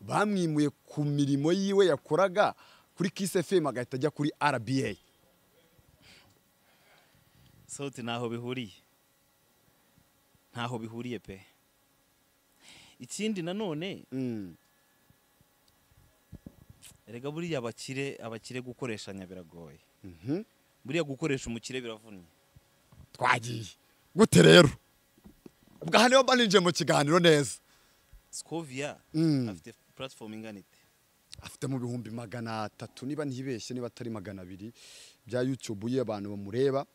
bamwimuye ku mirimo yiwe yakoraga kuri Kiss FM agahita ajya kuri RBA sauti ntaho bihuriye ntaho bihuriye pe ikindi nanone Mm, erega buriya abakire abakire gukoreshanya biragoye mhm. buriya gukoresha umukire biravunnye twagiye gute rero bwa niba mbanije mu kiganiro neza scovia Mm. afite platform ingana ite afite mu bihumbi magana atatu niba ntibeshye niba atari magana abiri bya YouTube ye abantu bamureba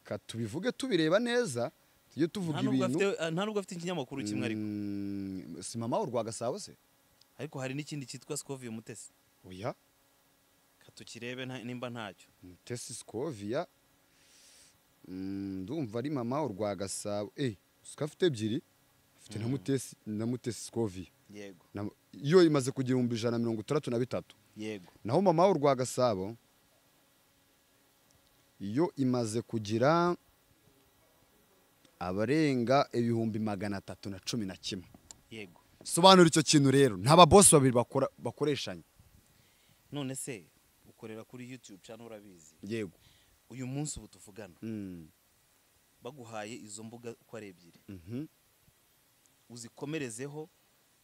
ka tubivuge tubireba neza tujye tuvuga Nta nubwo ibintu afite- nta nubwo afite ikinyamakuru kimwe ariko Mm, si mama urwa gasabo se ariko hari n'ikindi cyitwa scovia mutesi oya katukirebe nta- nimba ntacyo mutesi sikovia Mm, ndumva ari mama urwa gasabo eh siko afite ebyiri afite na mutesi na mutesi sikovia yego Na- yo imaze kugira ibihumbi ijana na mirongo itandatu na bitatu yego naho mama urwa gasabo yo imaze kugira abarenga ibihumbi magana atatu na cumi na kimwe yego sobanura icyo kintu rero nta babosi babiri bakora- bakoreshanya none se ukorera kuri youtube cyane urabizi yego uyu munsi ubu tuvugana Mm, baguhaye izo mbuga uko ari ebyiri mhm. uzikomerezeho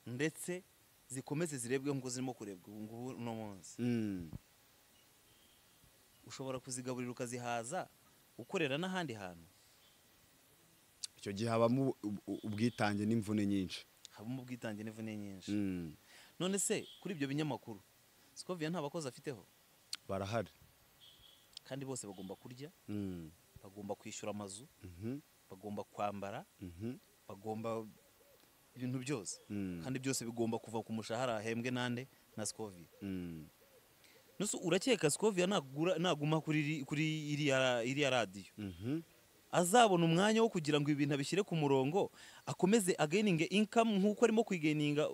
ndetse zikomeze zirebwe ngo zirimo kurebwa ubu ngubu uno munsi Mm, ushobora kuzigaburira ukazihaza ukorera n'ahandi hantu icyo gihe habamo u- u- ubwitange n'imvune nyinshi habamo ubwitange n'imvune nyinshi Mm, none se kuri ibyo binyamakuru sikoviya nta bakozi afiteho barahari kandi bose bagomba kurya Mm, bagomba kwishyura amazu mhm, bagomba kwambara mhm, bagomba ibintu byose Mm. kandi byose bigomba kuva ku mushahara ahembwe nande na sikoviya mm. nusu urakeka sikoviya nagura- naguma kuri iri- kuri iriya iriya radiyo Mhm. azabona umwanya wo kugira ngo ibintu abishyire ku murongo akomeze agayininge inkamu nk'uko arimo kuyigeninga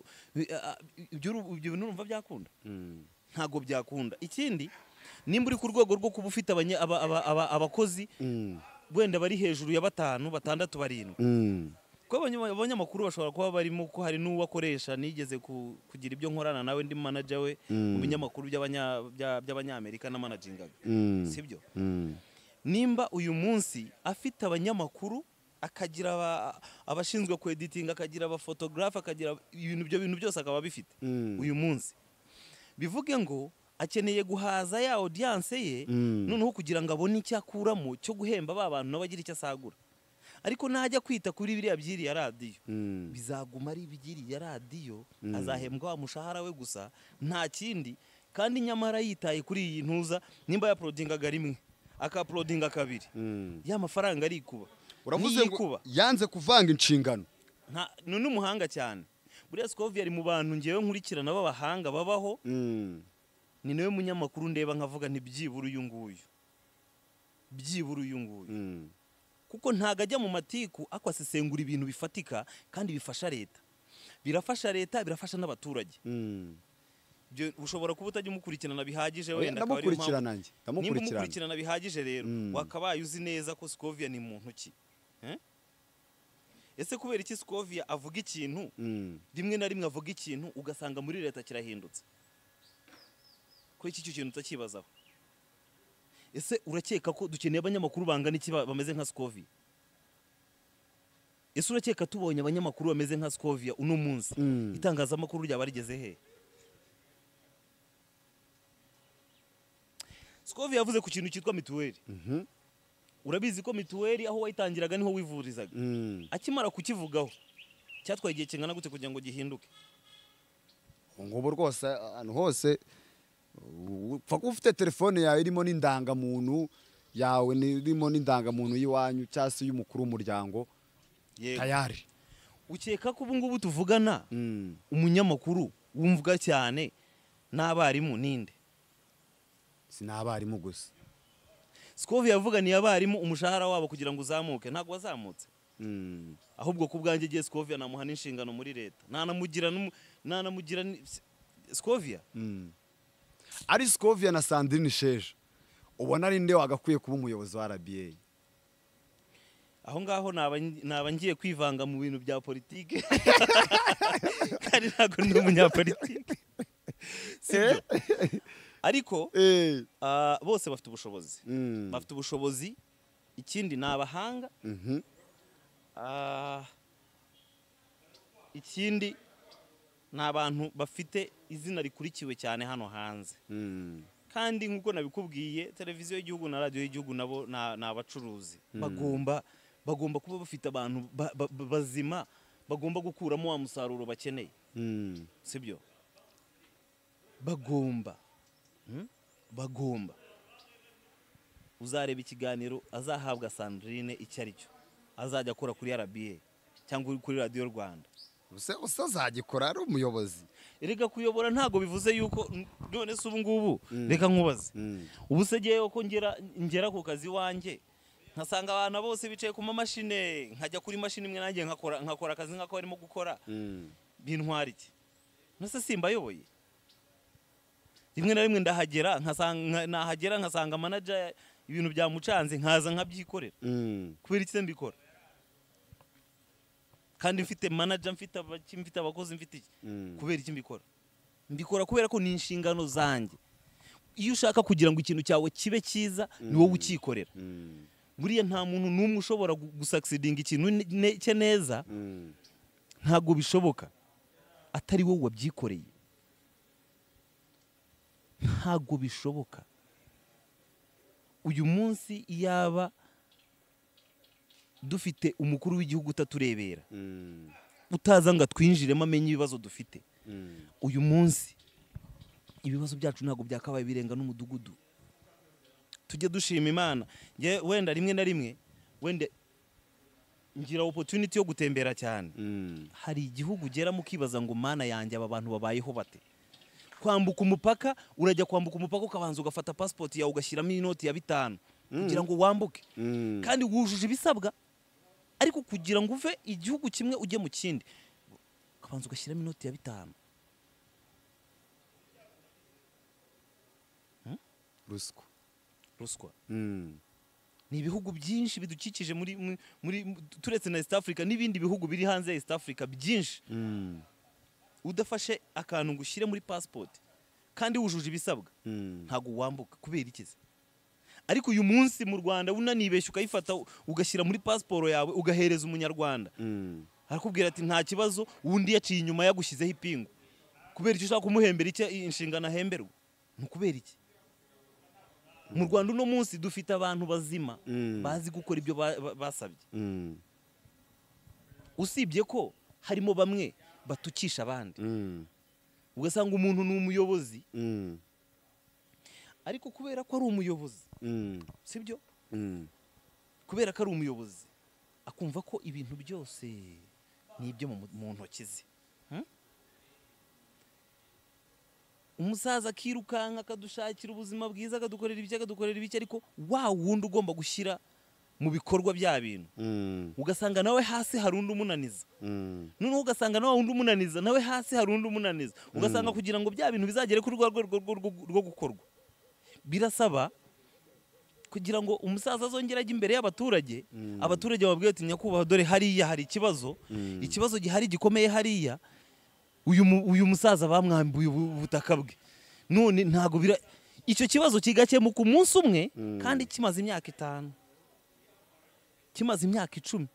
ibyo uru- ibyo bintu urumva byakunda Mm, ntabwo byakunda ikindi nimba uri ku rwego rwo kuba ufite abanye- aba- aba- aba- abakozi mm, wenda bari hejuru ya batanu batandatu barindwi mm. kuko abanya- abanyamakuru bashobora kuba barimo ko hari n'uwo akoresha nigeze ku- kugira ibyo nkorana nawe ndi manager we mu binyamakuru by'abanya- bya- by'abanyamerika namanagingaga sibyo nimba uyu munsi afite abanyamakuru akagira aba- abashinzwe ku editing akagira abafotogarafe akagira ibintu ibyo bintu byose akaba abifite uyu munsi bivuge ngo akeneye guhaza ya audience ye noneho kugira ngo abone icyo akuramo cyo guhemba ba bantu nabo agira icyo asagura ariko najya kwita kuri biriya by'iriya radiyo bizaguma ari iby'iriya radiyo azahembwa wa mushahara we gusa nta kindi kandi nyamara yitaye kuri iyi ntuza nimba yaporodingaga rimwe akaporodinga kabiri ya mafaranga arikuba uravuze ngo niyikuba yanze kuvanga inshingano nta ni n'umuhanga cyane buriya sikovi ari mu bantu ngewe nkurikirana b'abahanga babaho ni nawe munyamakuru ndeba nkavuga nti byibura uyu nguyu byibura uyu nguyu kuko ntago ajya mu matiku ariko asesengura ibintu bifatika kandi bifasha leta birafasha leta birafasha n'abaturage Ibyo ushobora kuba utajya umukurikirana bihagije Oya, wenda akaba ariyo mpamvu- ndamukurikirana njye, nimba ndamukurikirana. umukurikirana bihagije rero Mm. wakabaye uzi neza ko sikovia ni muntu ki Eh? ese kubera iki sikovia avuga ikintu rimwe na rimwe avuga ikintu ugasanga muri leta kirahindutse kuri iki cyo kintu utakibazaho ese urakeka ko dukeneye abanyamakuru bangana iki ba- bameze nka sikovia ese urakeka tubonye abanyamakuru bameze nka sikovia uno munsi itangazamakuru ryaba rigeze hehe Scovia yavuze ku kintu cyitwa mituweli urabizi ko mituweli aho wayitangiraga niho wivurizaga akimara kukivugaho cyatwaye igihe kingana gute kugira ngo gihinduke ubu ngubu rwose ahantu hose u- upfa kuba ufite telefone yawe irimo n'indangamuntu yawe irimo n'indangamuntu y'iwanyu cyangwa se y'umukuru w'umuryango Yego. tayari ukeka ko ubu ngubu tuvugana umunyamakuru wumvwa cyane n'abarimu ninde si n'abarimu gusa Scovia yavuganiye abarimu umushahara wabo kugira ngo uzamuke ntabwo wazamutse ahubwo ku bwanjye igihe Scovia namuha n'inshingano muri leta nanamugira n'umu- nanamugira ni- Scovia ari sikovia na sandrine sheje ubona ari nde wagakwiye kuba umuyobozi wa rba aho ngaho naba naba ngiye kwivanga mu bintu bya politike kandi ntabwo ndi umunyapolitike sibyo ariko ah, bose bafite ubushobozi bafite ubushobozi ikindi ni abahanga Ah, ikindi ni abantu bafite izina rikurikiwe cyane hano hanze kandi nk'uko nabikubwiye televiziyo y'igihugu na radiyo y'igihugu nabo na- ni abacuruzi bagomba bagomba kuba bafite abantu ba- ba- ba- bazima bagomba gukuramo wa musaruro bakeneye sibyo bagomba Hmm? bagomba uzareba ikiganiro azahabwa sandrine icyo ari cyo azajya akora kuri rba cyangwa kuri radiyo rwanda gusa gusa azagikora ari umuyobozi erega kuyobora ntabwo bivuze yuko none se ubu ngubu reka nkubaze ubu se ngewe ko ngera ngera ku kazi wanjye nkasanga abantu bose bicaye ku mamashine nkajya kuri mashini imwe nanjye nkakora nkakora akazi nk'ako barimo gukora bintwara iki nose simbayoboye rimwe na rimwe ndahagera nkasanga nka- nahagera nkasanga manager ibintu byamucanze nkaza nkabyikorera kubera iki se mbikora kandi mfite manager mfite abaki- mfite abakozi mfite iki kubera iki mbikora mbikora kubera ko ni inshingano zanjye iyo ushaka kugira ngo ikintu cyawe kibe cyiza ni wowe ukikorera buriya nta muntu n'umwe ushobora gu- gusucceedinga ikintu ne- ne- cye neza ntabwo bishoboka atari wowe wabyikoreye ntabwo bishoboka uyu munsi iyaba dufite umukuru w'igihugu utaturebera utaza ngo atwinjiremo amenye ibibazo dufite uyu munsi ibibazo byacu ntabwo byakabaye birenga n'umudugudu tujye dushima imana Njye wenda rimwe na rimwe wenda ngira opportunity yo gutembera cyane hari igihugu ugera mukibaza ngo mana yanjye aba bantu babayeho bate kwambuka umupaka urajya kwambuka umupaka ukabanza ugafata pasipoti yawe ugashyiramo inoti ya bitanu kugira ngo wambuke kandi wujuje ibisabwa ariko kugira ngo uve igihugu kimwe ujye mu kindi ukabanza ugashyiramo inoti ya bitanu ruswa ruswa ni ibihugu byinshi bidukikije muri mu- muri mu- turetse na east africa n'ibindi bihugu biri hanze ya east africa byinshi udafashe akantu ngo ushyire muri pasipoti kandi wujuje ibisabwa ntabwo wambuka kubera ikizi ariko uyu munsi mu rwanda unanibeshya ukayifata ugashyira muri pasiporo yawe ugahereza umunyarwanda arakubwira ati nta kibazo undi yaciye inyuma yagushyizeho ipingu kubera icyo ushaka kumuhembera icyo inshingano ahemberwa ni ukubera iki mu rwanda uno munsi dufite abantu bazima bazi gukora ibyo ba- ba- basabye usibye ko harimo bamwe batukisha abandi ugasanga umuntu ni umuyobozi ariko kubera ko ari umuyobozi sibyo kubera ko ari umuyobozi akumva ko ibintu byose ni ibyo mu mu ntoki ze Hmm? umusaza akirukanka akadushakira ubuzima bwiza akadukorera ibiki akadukorera ibiki ariko wa wundi ugomba gushyira mu bikorwa bya bintu ugasanga nawe hasi hari undi umunaniza noneho ugasanga nawe undi umunaniza nawe hasi hari undi umunaniza ugasanga kugira ngo bya bintu bizagere kuri rwa rwego rwo- rwo- rwo gukorwa birasaba kugira ngo umusaza azongere ajye imbere y'abaturage abaturage bababwira ati nyakubahwa dore hariya hari ikibazo ikibazo gihari gikomeye hariya uyu mu- uyu musaza bamwambuye ubu- ubutaka bwe none ntabwo bira icyo kibazo kigakemuka umunsi umwe kandi kimaze imyaka itanu kimaze imyaka icumi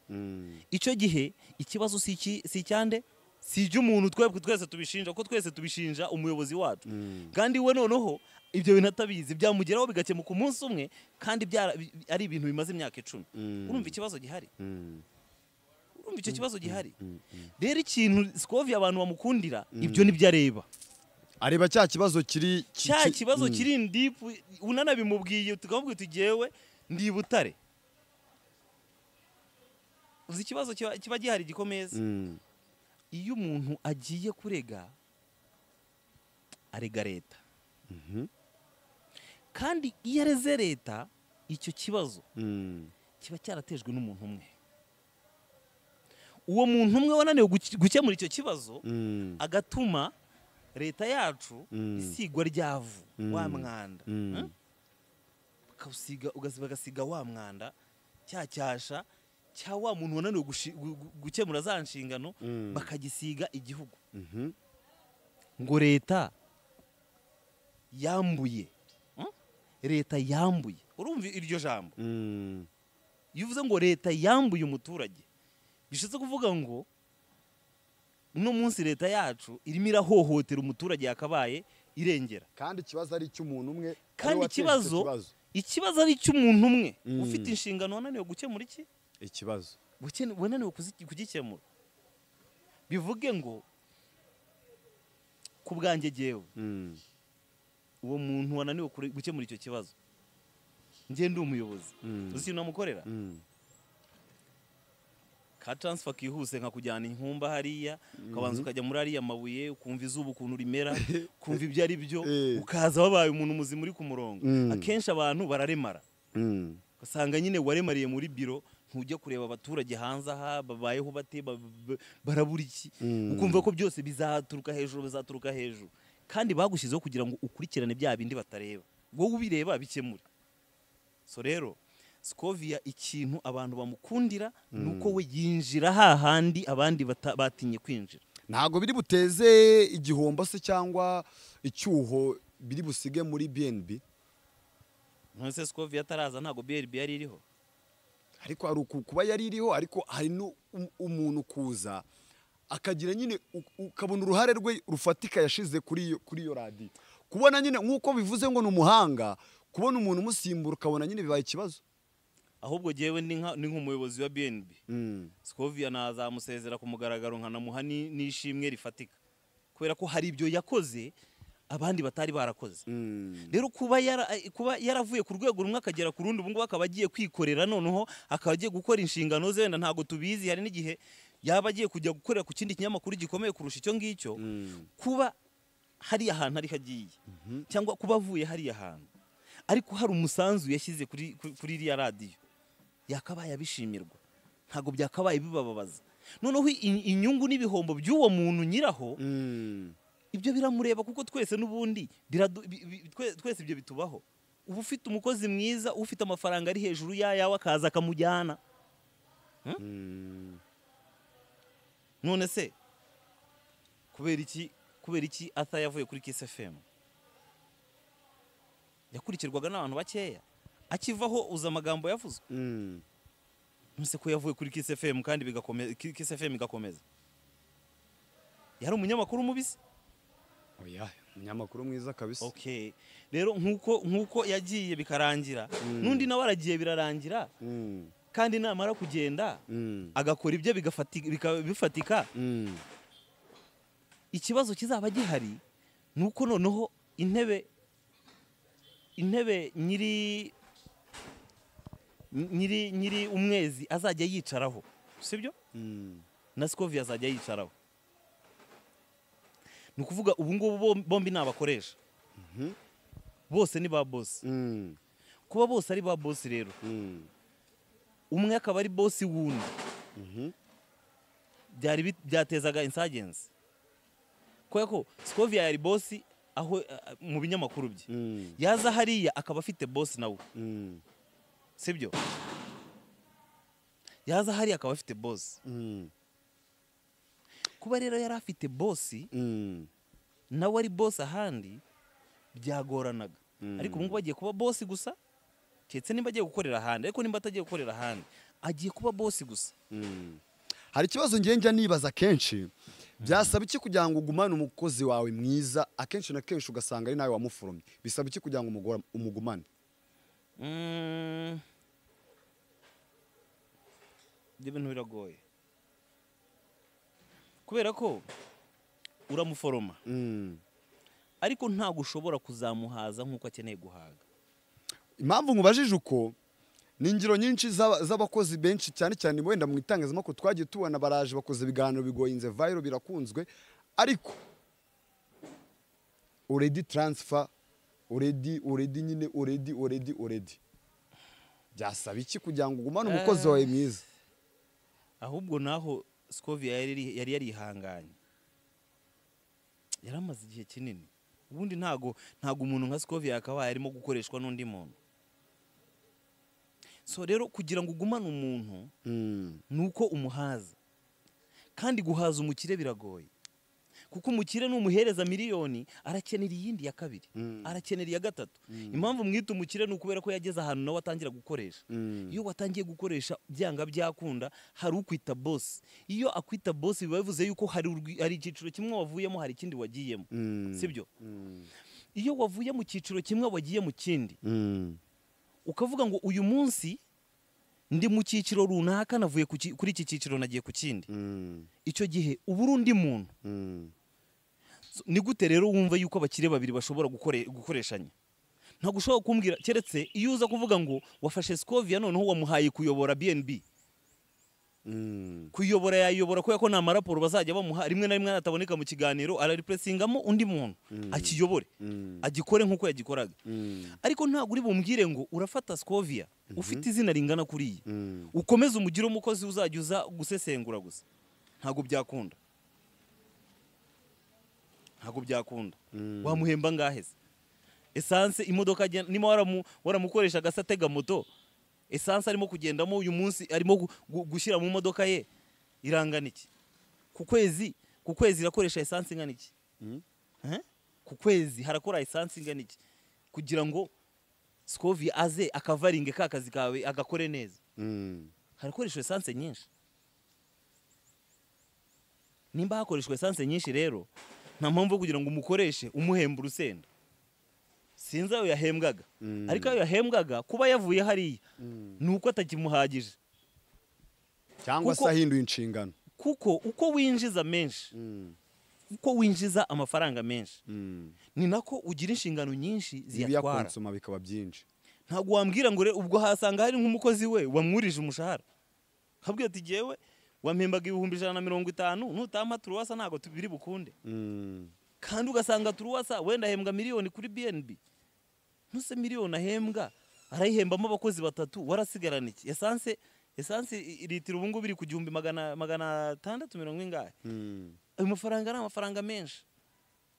icyo gihe ikibazo si iki- si icyande si icy'umuntu twebwe twese tubishinja kuko twese tubishinja umuyobozi wacu kandi we noneho ibyo bintu atabizi byamugeraho bigakemuka umunsi umwe kandi byara- bi- ari ibintu bimaze imyaka icumi urumva ikibazo gihari urumva icyo kibazo gihari rero ikintu sikovi abantu bamukundira ibyo nibyo areba areba cya kibazo kiri ki- cya ki- kibazo mm. kiri indipu unanabimubwiye tukamubwira tugewe ndi i butare uzi ikibazo kiba kiba gihari gikomeza Mm. iyo umuntu agiye kurega arega leta kandi iyo areze leta icyo kibazo Mm. kiba cyaratejwe n'umuntu umwe uwo muntu umwe wananiwe guke- gukemura icyo kibazo Mm. agatuma leta yacu Mm. isigwa ryavu wa mwanda Mm. Hmm? Bakawusiga- ugas- bagasiga wa mwanda cya cyasha cya wa muntu wananiwe gushi- gu- gu- gukemura za nshingano bakagisiga igihugu Mhm. ngo leta yambuye Hmm? leta yambuye urumva iryo jambo Mm. iyo uvuze ngo leta yambuye umuturage bishatse kuvuga ngo uno munsi leta yacu irimo irahohotera umuturage yakabaye irengera kandi ikibazo ari icy'umuntu umwe ari kandi we wateje icyo ikibazo ikibazo ari icy'umuntu umwe ufite inshingano wananiwe gukemura iki ikibazo Ukene- wananiwe kuzi- kugikemura bivuge ngo ku bwanjye jyewe Mm. uwo muntu wananiwe kure- gukemura icyo kibazo njye ndi umuyobozi uzi ikintu namukorera Mm. ka taransifa kihuse nka kujyana inkumba hariya ukabanza ukajya muri ariya mabuye ukumva izuba ukuntu rimera ukumva ibyo ari byo Eh. ukaza wabaye umuntu muzima uri ku murongo Mm. akenshi abantu bararemara Mm. ugasanga nyine waremariye muri biro ntujya kureba abaturage hanze aha babayeho bate ba- ba- barabura iki Mm. ukumva ko byose bizaturuka hejuru bizaturuka hejuru kandi bagushyizeho kugira ngo ukurikirane bya bindi batareba wowe ubireba bikemure so rero sikovia ikintu abantu bamukundira ni uko we yinjira hahandi abandi bata- batinye kwinjira ntabwo biri buteze igihombo se cyangwa icyuho biri busige muri bnb nonese sikovia ataraza ntabwo brb yari iriho ariko hari uku kuba yari iriho ariko hari n'umuntu kuza akagira nyine u- ukabona uruhare rwe rufatika yashize kuri iyo kuri iyo radiyo kubona nyine nk'uko bivuze ngo ni umuhanga kubona umuntu umusimbura ukabona nyine bibaye ikibazo ahubwo jyewe ni nka- ni nk'umuyobozi wa bnb sikovia nazamusezera ku mugaragaro nkanamuha ni- n'ishimwe rifatika kubera ko hari ibyo yakoze abandi batari barakoze rero kuba yara- kuba yaravuye ku rwego rumwe akagera ku rundi ubu ngubu akaba agiye kwikorera noneho akaba agiye gukora inshingano ze wenda ntabwo tubizi hari n'igihe yaba agiye kujya gukorera ku kindi kinyamakuru gikomeye kurusha icyo ngicyo kuba hariya hantu ariho agiye cyangwa kuba avuye hariya hantu ariko hari umusanzu yashyize kuri kuri- kuri iriya radiyo yakabaye abishimirwa ntabwo byakabaye bibababaza noneho i- inyungu n'ibihombo by'uwo muntu nyiraho ibyo biramureba kuko twese n'ubundi biradu- bi- bi- twe- twese ibyo bitubaho uba ufite umukozi mwiza ufite amafaranga ari hejuru yayawe akaza akamujyana Hmm? none se kubera iki kubera iki ata yavuye kuri kiss fm yakurikirwaga n'abantu bakeya akivaho uza amagambo yavuze Mm. nonese ko yavuye kuri kiss fm kandi bigakomeza kiss fm igakomeza yari umunyamakuru mubisi oya umunyamakuru mwiza kabisa okay rero nkuko nkuko yagiye bikarangira n'undi nawe aragiye birarangira Mm, kandi namara kugenda mm, agakora ibyo bigafati- bika- bifatika mm. ikibazo kizaba gihari ni uko noneho intebe intebe nyiri nyiri nyiri umwezi azajya yicaraho sibyo Mm. na sikovi azajya yicaraho ni ukuvuga ubu ngubu bom- bombi ni abakoresha bose ni ba bosi Mm. kuba bose ari ba bosi rero Mm. umwe akaba ari bosi wundi byari bit- byatezaga insagenzi kubera ko sikovia yari bosi aho eh, mu binyamakuru bye Mm. yaza hariya akaba afite bosi nawe Mm. sibyo yaza hariya akaba afite bosi Mm. kuba rero yari afite bosi Mm. nawe ari bosi ahandi byagoranaga ariko ubu ngubu agiye kuba bosi gusa keretse nimba agiye gukorera ahandi ariko nimba atagiye gukorera ahandi agiye kuba bosi gusa Mm. hari ikibazo njye njya nibaza kenshi byasaba iki kugira ngo ugumane umukozi wawe mwiza akenshi na kenshi ugasanga ari nawe wamuforomye bisaba iki kugira ngo umugora- umugumane Mm. Ibyo bintu biragoye kubera ko uramuforoma Mm. ariko ntabwo ushobora kuzamuhaza nk'uko akeneye guhaga impamvu nkubajije uko ni ingero nyinshi z'aba- z'abakozi benshi cyane cyane wenda mu itangazamakuru twagiye tubona baraje bakoze ibiganiro bigoye inze vayiro birakunzwe ariko uredi taransifa uredi uredi nyine uredi uredi uredi byasaba iki kugira ngo ugumane umukozi wawe mwiza ahubwo naho sikovia yari yari yarihanganye yari amaze igihe kinini ubundi ntago ntago umuntu nka sikovia yakabaye arimo gukoreshwa n'undi muntu so rero kugira ngo ugumane umuntu Mm. ni uko umuhaza kandi guhaza umukire biragoye kuko umukire numuhereza miliyoni arakenera iyindi ya kabiri arakenera iya gatatu impamvu mwita umukire ni ukubera ko yageze ahantu nawe atangira gukoresha iyo watangiye gukoresha byanga byakunda hari ukwita bosi iyo akwita bosi biba bivuze yuko hari urwi- hari icyiciro kimwe wavuyemo hari ikindi wagiyemo sibyo iyo wavuye mu cyiciro kimwe wagiye mu kindi Mm. ukavuga ngo uyu munsi ndi mu cyiciro runaka navuye ku ki- kuri iki cyiciro nagiye ku kindi Mm. icyo gihe uba uri undi muntu Mm. So, ni gute rero wumva yuko abakire babiri bashobora gukore- gukoreshanya ntabwo ushobora kumbwira keretse iyo uza kuvuga ngo wafashe sikovia noneho wamuhaye kuyobora bnb Mm. kuyobora yayobora kubera ko nta maraporo bazajya bamuha rimwe na rimwe nataboneka mu kiganiro araripuresingamo undi muntu akiyobore Mm. agikore nk'uko yagikoraga Mm. ariko ntabwo uri bumwire ngo urafata sikovia ufite izina ringana kuriya Mm. ukomeze umugire umukozi uzajya uza gusesengura gusa ntabwo byakunda ntabwo byakunda wamuhemba ngahe se esanse imodoka agenda- niba waramu- waramukoresha agasa atega moto esanse arimo kugendamo uyu munsi arimo gu- gu- gushyira mu modoka ye irangana iki ku kwezi ku kwezi irakoresha esanse ingana iki Eh? ku kwezi harakora esanse ingana iki kugira ngo sikovi aze akavaringe ka kazi kawe agakore neza Mm. harakoreshwa esanse nyinshi nimba hakoreshwa esanse nyinshi rero nta mpamvu yo kugira ngo umukoreshe umuhemba urusenda sinzi ayo yahembwaga ariko ayo yahembwaga kuba yavuye hariya ni uko atakimuhagije cyangwa se Kuko- ahinduye inshingano kuko uko winjiza menshi uko winjiza amafaranga menshi ni nako ugira inshingano nyinshi ziyatwara ibiyakonsoma bikaba byinshi ntabwo wambwira ngo rero ubwo hasanga hari nk'umukozi we wamwurije umushahara habwiye ati jyewe wampembaga ibihumbi ijana na mirongo itanu nutampa turuwasa ntabwo tubiri bukunde Mm. kandi ugasanga turuwasa wenda ahembwa miliyoni kuri bnb ntuse miliyoni ahembwa arayihembamo abakozi batatu warasigarana iki esanse esanse i- i- litiro ubu ngubu iri ku gihumbi magana magana atandatu mirongo ingahe Mm. ayo mafaranga ni amafaranga menshi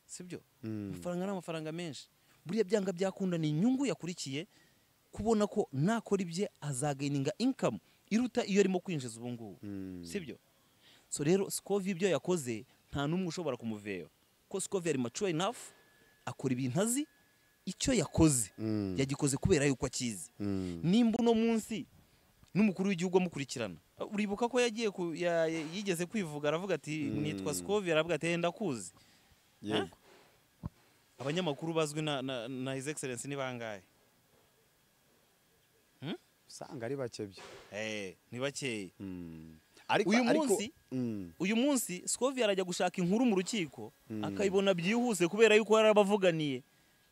sibyo amafaranga ni amafaranga menshi buriya byanga byakunda ni inyungu yakurikiye kubona ko nakora ibye azagayininga inkamu iruta iyo arimo kwinjiza ubu ngubu sibyo so rero sikovi ibyo yakoze nta n'umwe ushobora kumuvera ko sikovi yari mature enough akora ibintu azi icyo yakoze yagikoze kubera yuko akizi nimba uno munsi n'umukuru w'igihugu amukurikirana uribuka ko yagiye ku- ya- ya- yigeze kwivuga aravuga ati nitwa sikovi aravuga ati "Eh, ndakuzi yego abanyamakuru bazwi na, na, na his excellence ni bangahe usanga ari bake byo eh ni bakeya ariko Uyu ariko- munsi- Mm. uyu munsi sikovi arajya gushaka inkuru mu rukiko akayibona byihuse kubera yuko yari abavuganiye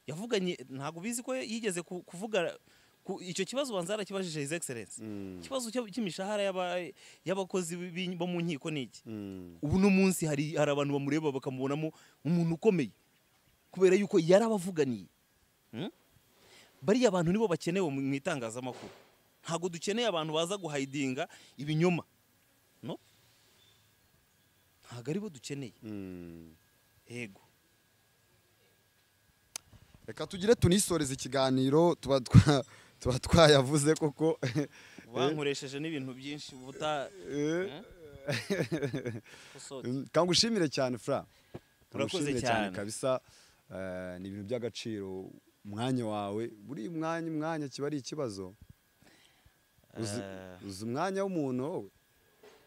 yavuganye ntabwo bizi ko yigeze ku- kuvuga ku- icyo kibazo ubanza yarakibajije his excellence ikibazo cy'ab- cy'imishahara y'aba- y'abakozi b'i- bo mu nkiko ni iki Mm. ubu no munsi hari hari abantu bamureba bakamubonamo umuntu ukomeye kubera yuko yarabavuganiye Hmm? bariya abantu nibo bakenewe mu mu itangazamakuru ntabwo dukeneye abantu baza guhayidinga ibinyoma no ntabwo aribo dukeneye Mm. yego reka tugire tunisoreze ikiganiro tuba twa- tuba twayavuze koko bankoresheje n'ibintu byinshi buta Eh, kosote. mm, kangushimire cyane fra Urakoze Kangushimire cyane. kabisa Eh, ni ibintu by'agaciro umwanya wawe buri mwanya umwanya kiba ari ikibazo uzi Eh. uzi umwanya w'umuntu wowe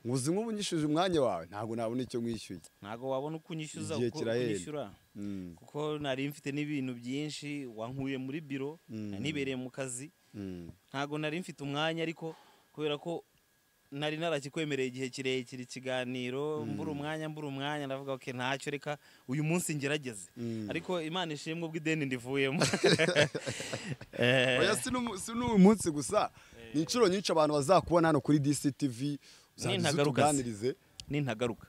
uzi nk'ubu nyishyuje umwanya wawe ntabwo nabona icyo nkwishyuye ntabwo wabona uko unyishyuza Igihe uko kirahenda. unyishyura Mm, kuko nari mfite n'ibintu byinshi wankuye muri biro Mm. nibereye mu kazi mm, ntabwo nari mfite umwanya ariko kubera ko nari narakikwemereye igihe kirekire ikiganiro mbura umwanya mbura umwanya ndavuga ok ntacyo reka uyu munsi ngerageze mm. ariko imana ishimwe ubwo ideni ndivuyemo oya si n'umu- si n'uyu munsi gusa ni inshuro nyinshi abantu bazakubona hano kuri DCTV uzajya uza ntagaruka se. utuganirize nintagaruka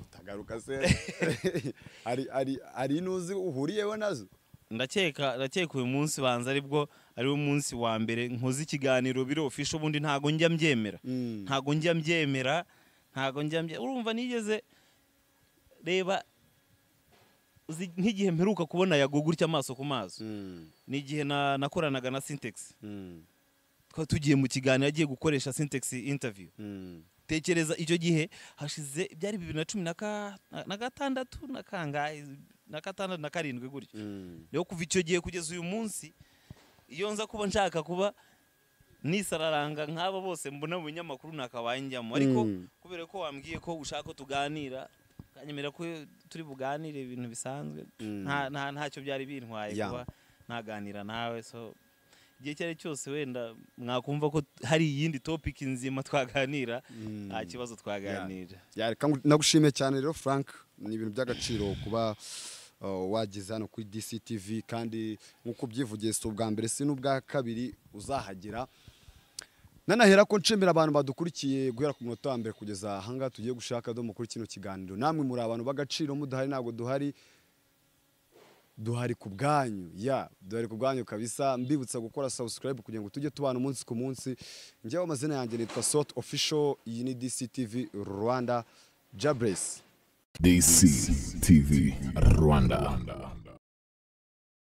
utagaruka se hari hari hari inuzi uhuriyeho nazo ndakeka ndakeka uyu munsi banza aribwo ariwo munsi wa mbere nkoze ikiganiro biro ofisho ubundi ntago njya mbyemera Mm. ntago njya mbyemera ntago njya mbyemera urumva nigeze reba uzi nk'igihe mperuka kubona yago gutya amaso ku maso ni igihe na- nakoranaga na sintex twari tugiye mu kiganiro agiye gukoresha sintex interview tekereza icyo gihe hashize byari bibiri na cumi na ka- na gatandatu na kangahe na gatandatu na karindwi gutyo rero kuva icyo gihe kugeza uyu munsi iyo nza kuba nshaka kuba nisararanga nk'aba bose mbona mu binyamakuru nakabanjyamo ariko Mm. kubera ko wambwiye ko ushaka ko tuganira ukanyemera ko turi buganire ibintu bisanzwe nta nta ntacyo byari bintwaye Yeah. kuba naganira nawe so igihe icyo ari cyo cyose wenda mwakumva ko hari iyindi topiki nzima twaganira nta kibazo twaganira Ya, reka ngu- nagushimiye cyane rero frank ni ibintu by'agaciro kuba uh, wageze hano kuri DCTV kandi nk'uko ubyivugiye si ubwa mbere si n'ubwa kabiri uzahagera nanahera ko nshimira abantu badukurikiye guhera ku munota wa mbere kugeza ahangaha tugiye gushaka domo kuri kino kiganiro namwe muri abantu b'agaciro mudahari ntabwo duhari duhari ku bwanyu ya duhari ku bwanyu kabisa mbibutsa gukora subscribe kugira ngo tujye tubana umunsi ku munsi njyewe amazina yanjye nitwa sot official iyi ni DCTV Rwanda Jabresi DCTV Rwanda.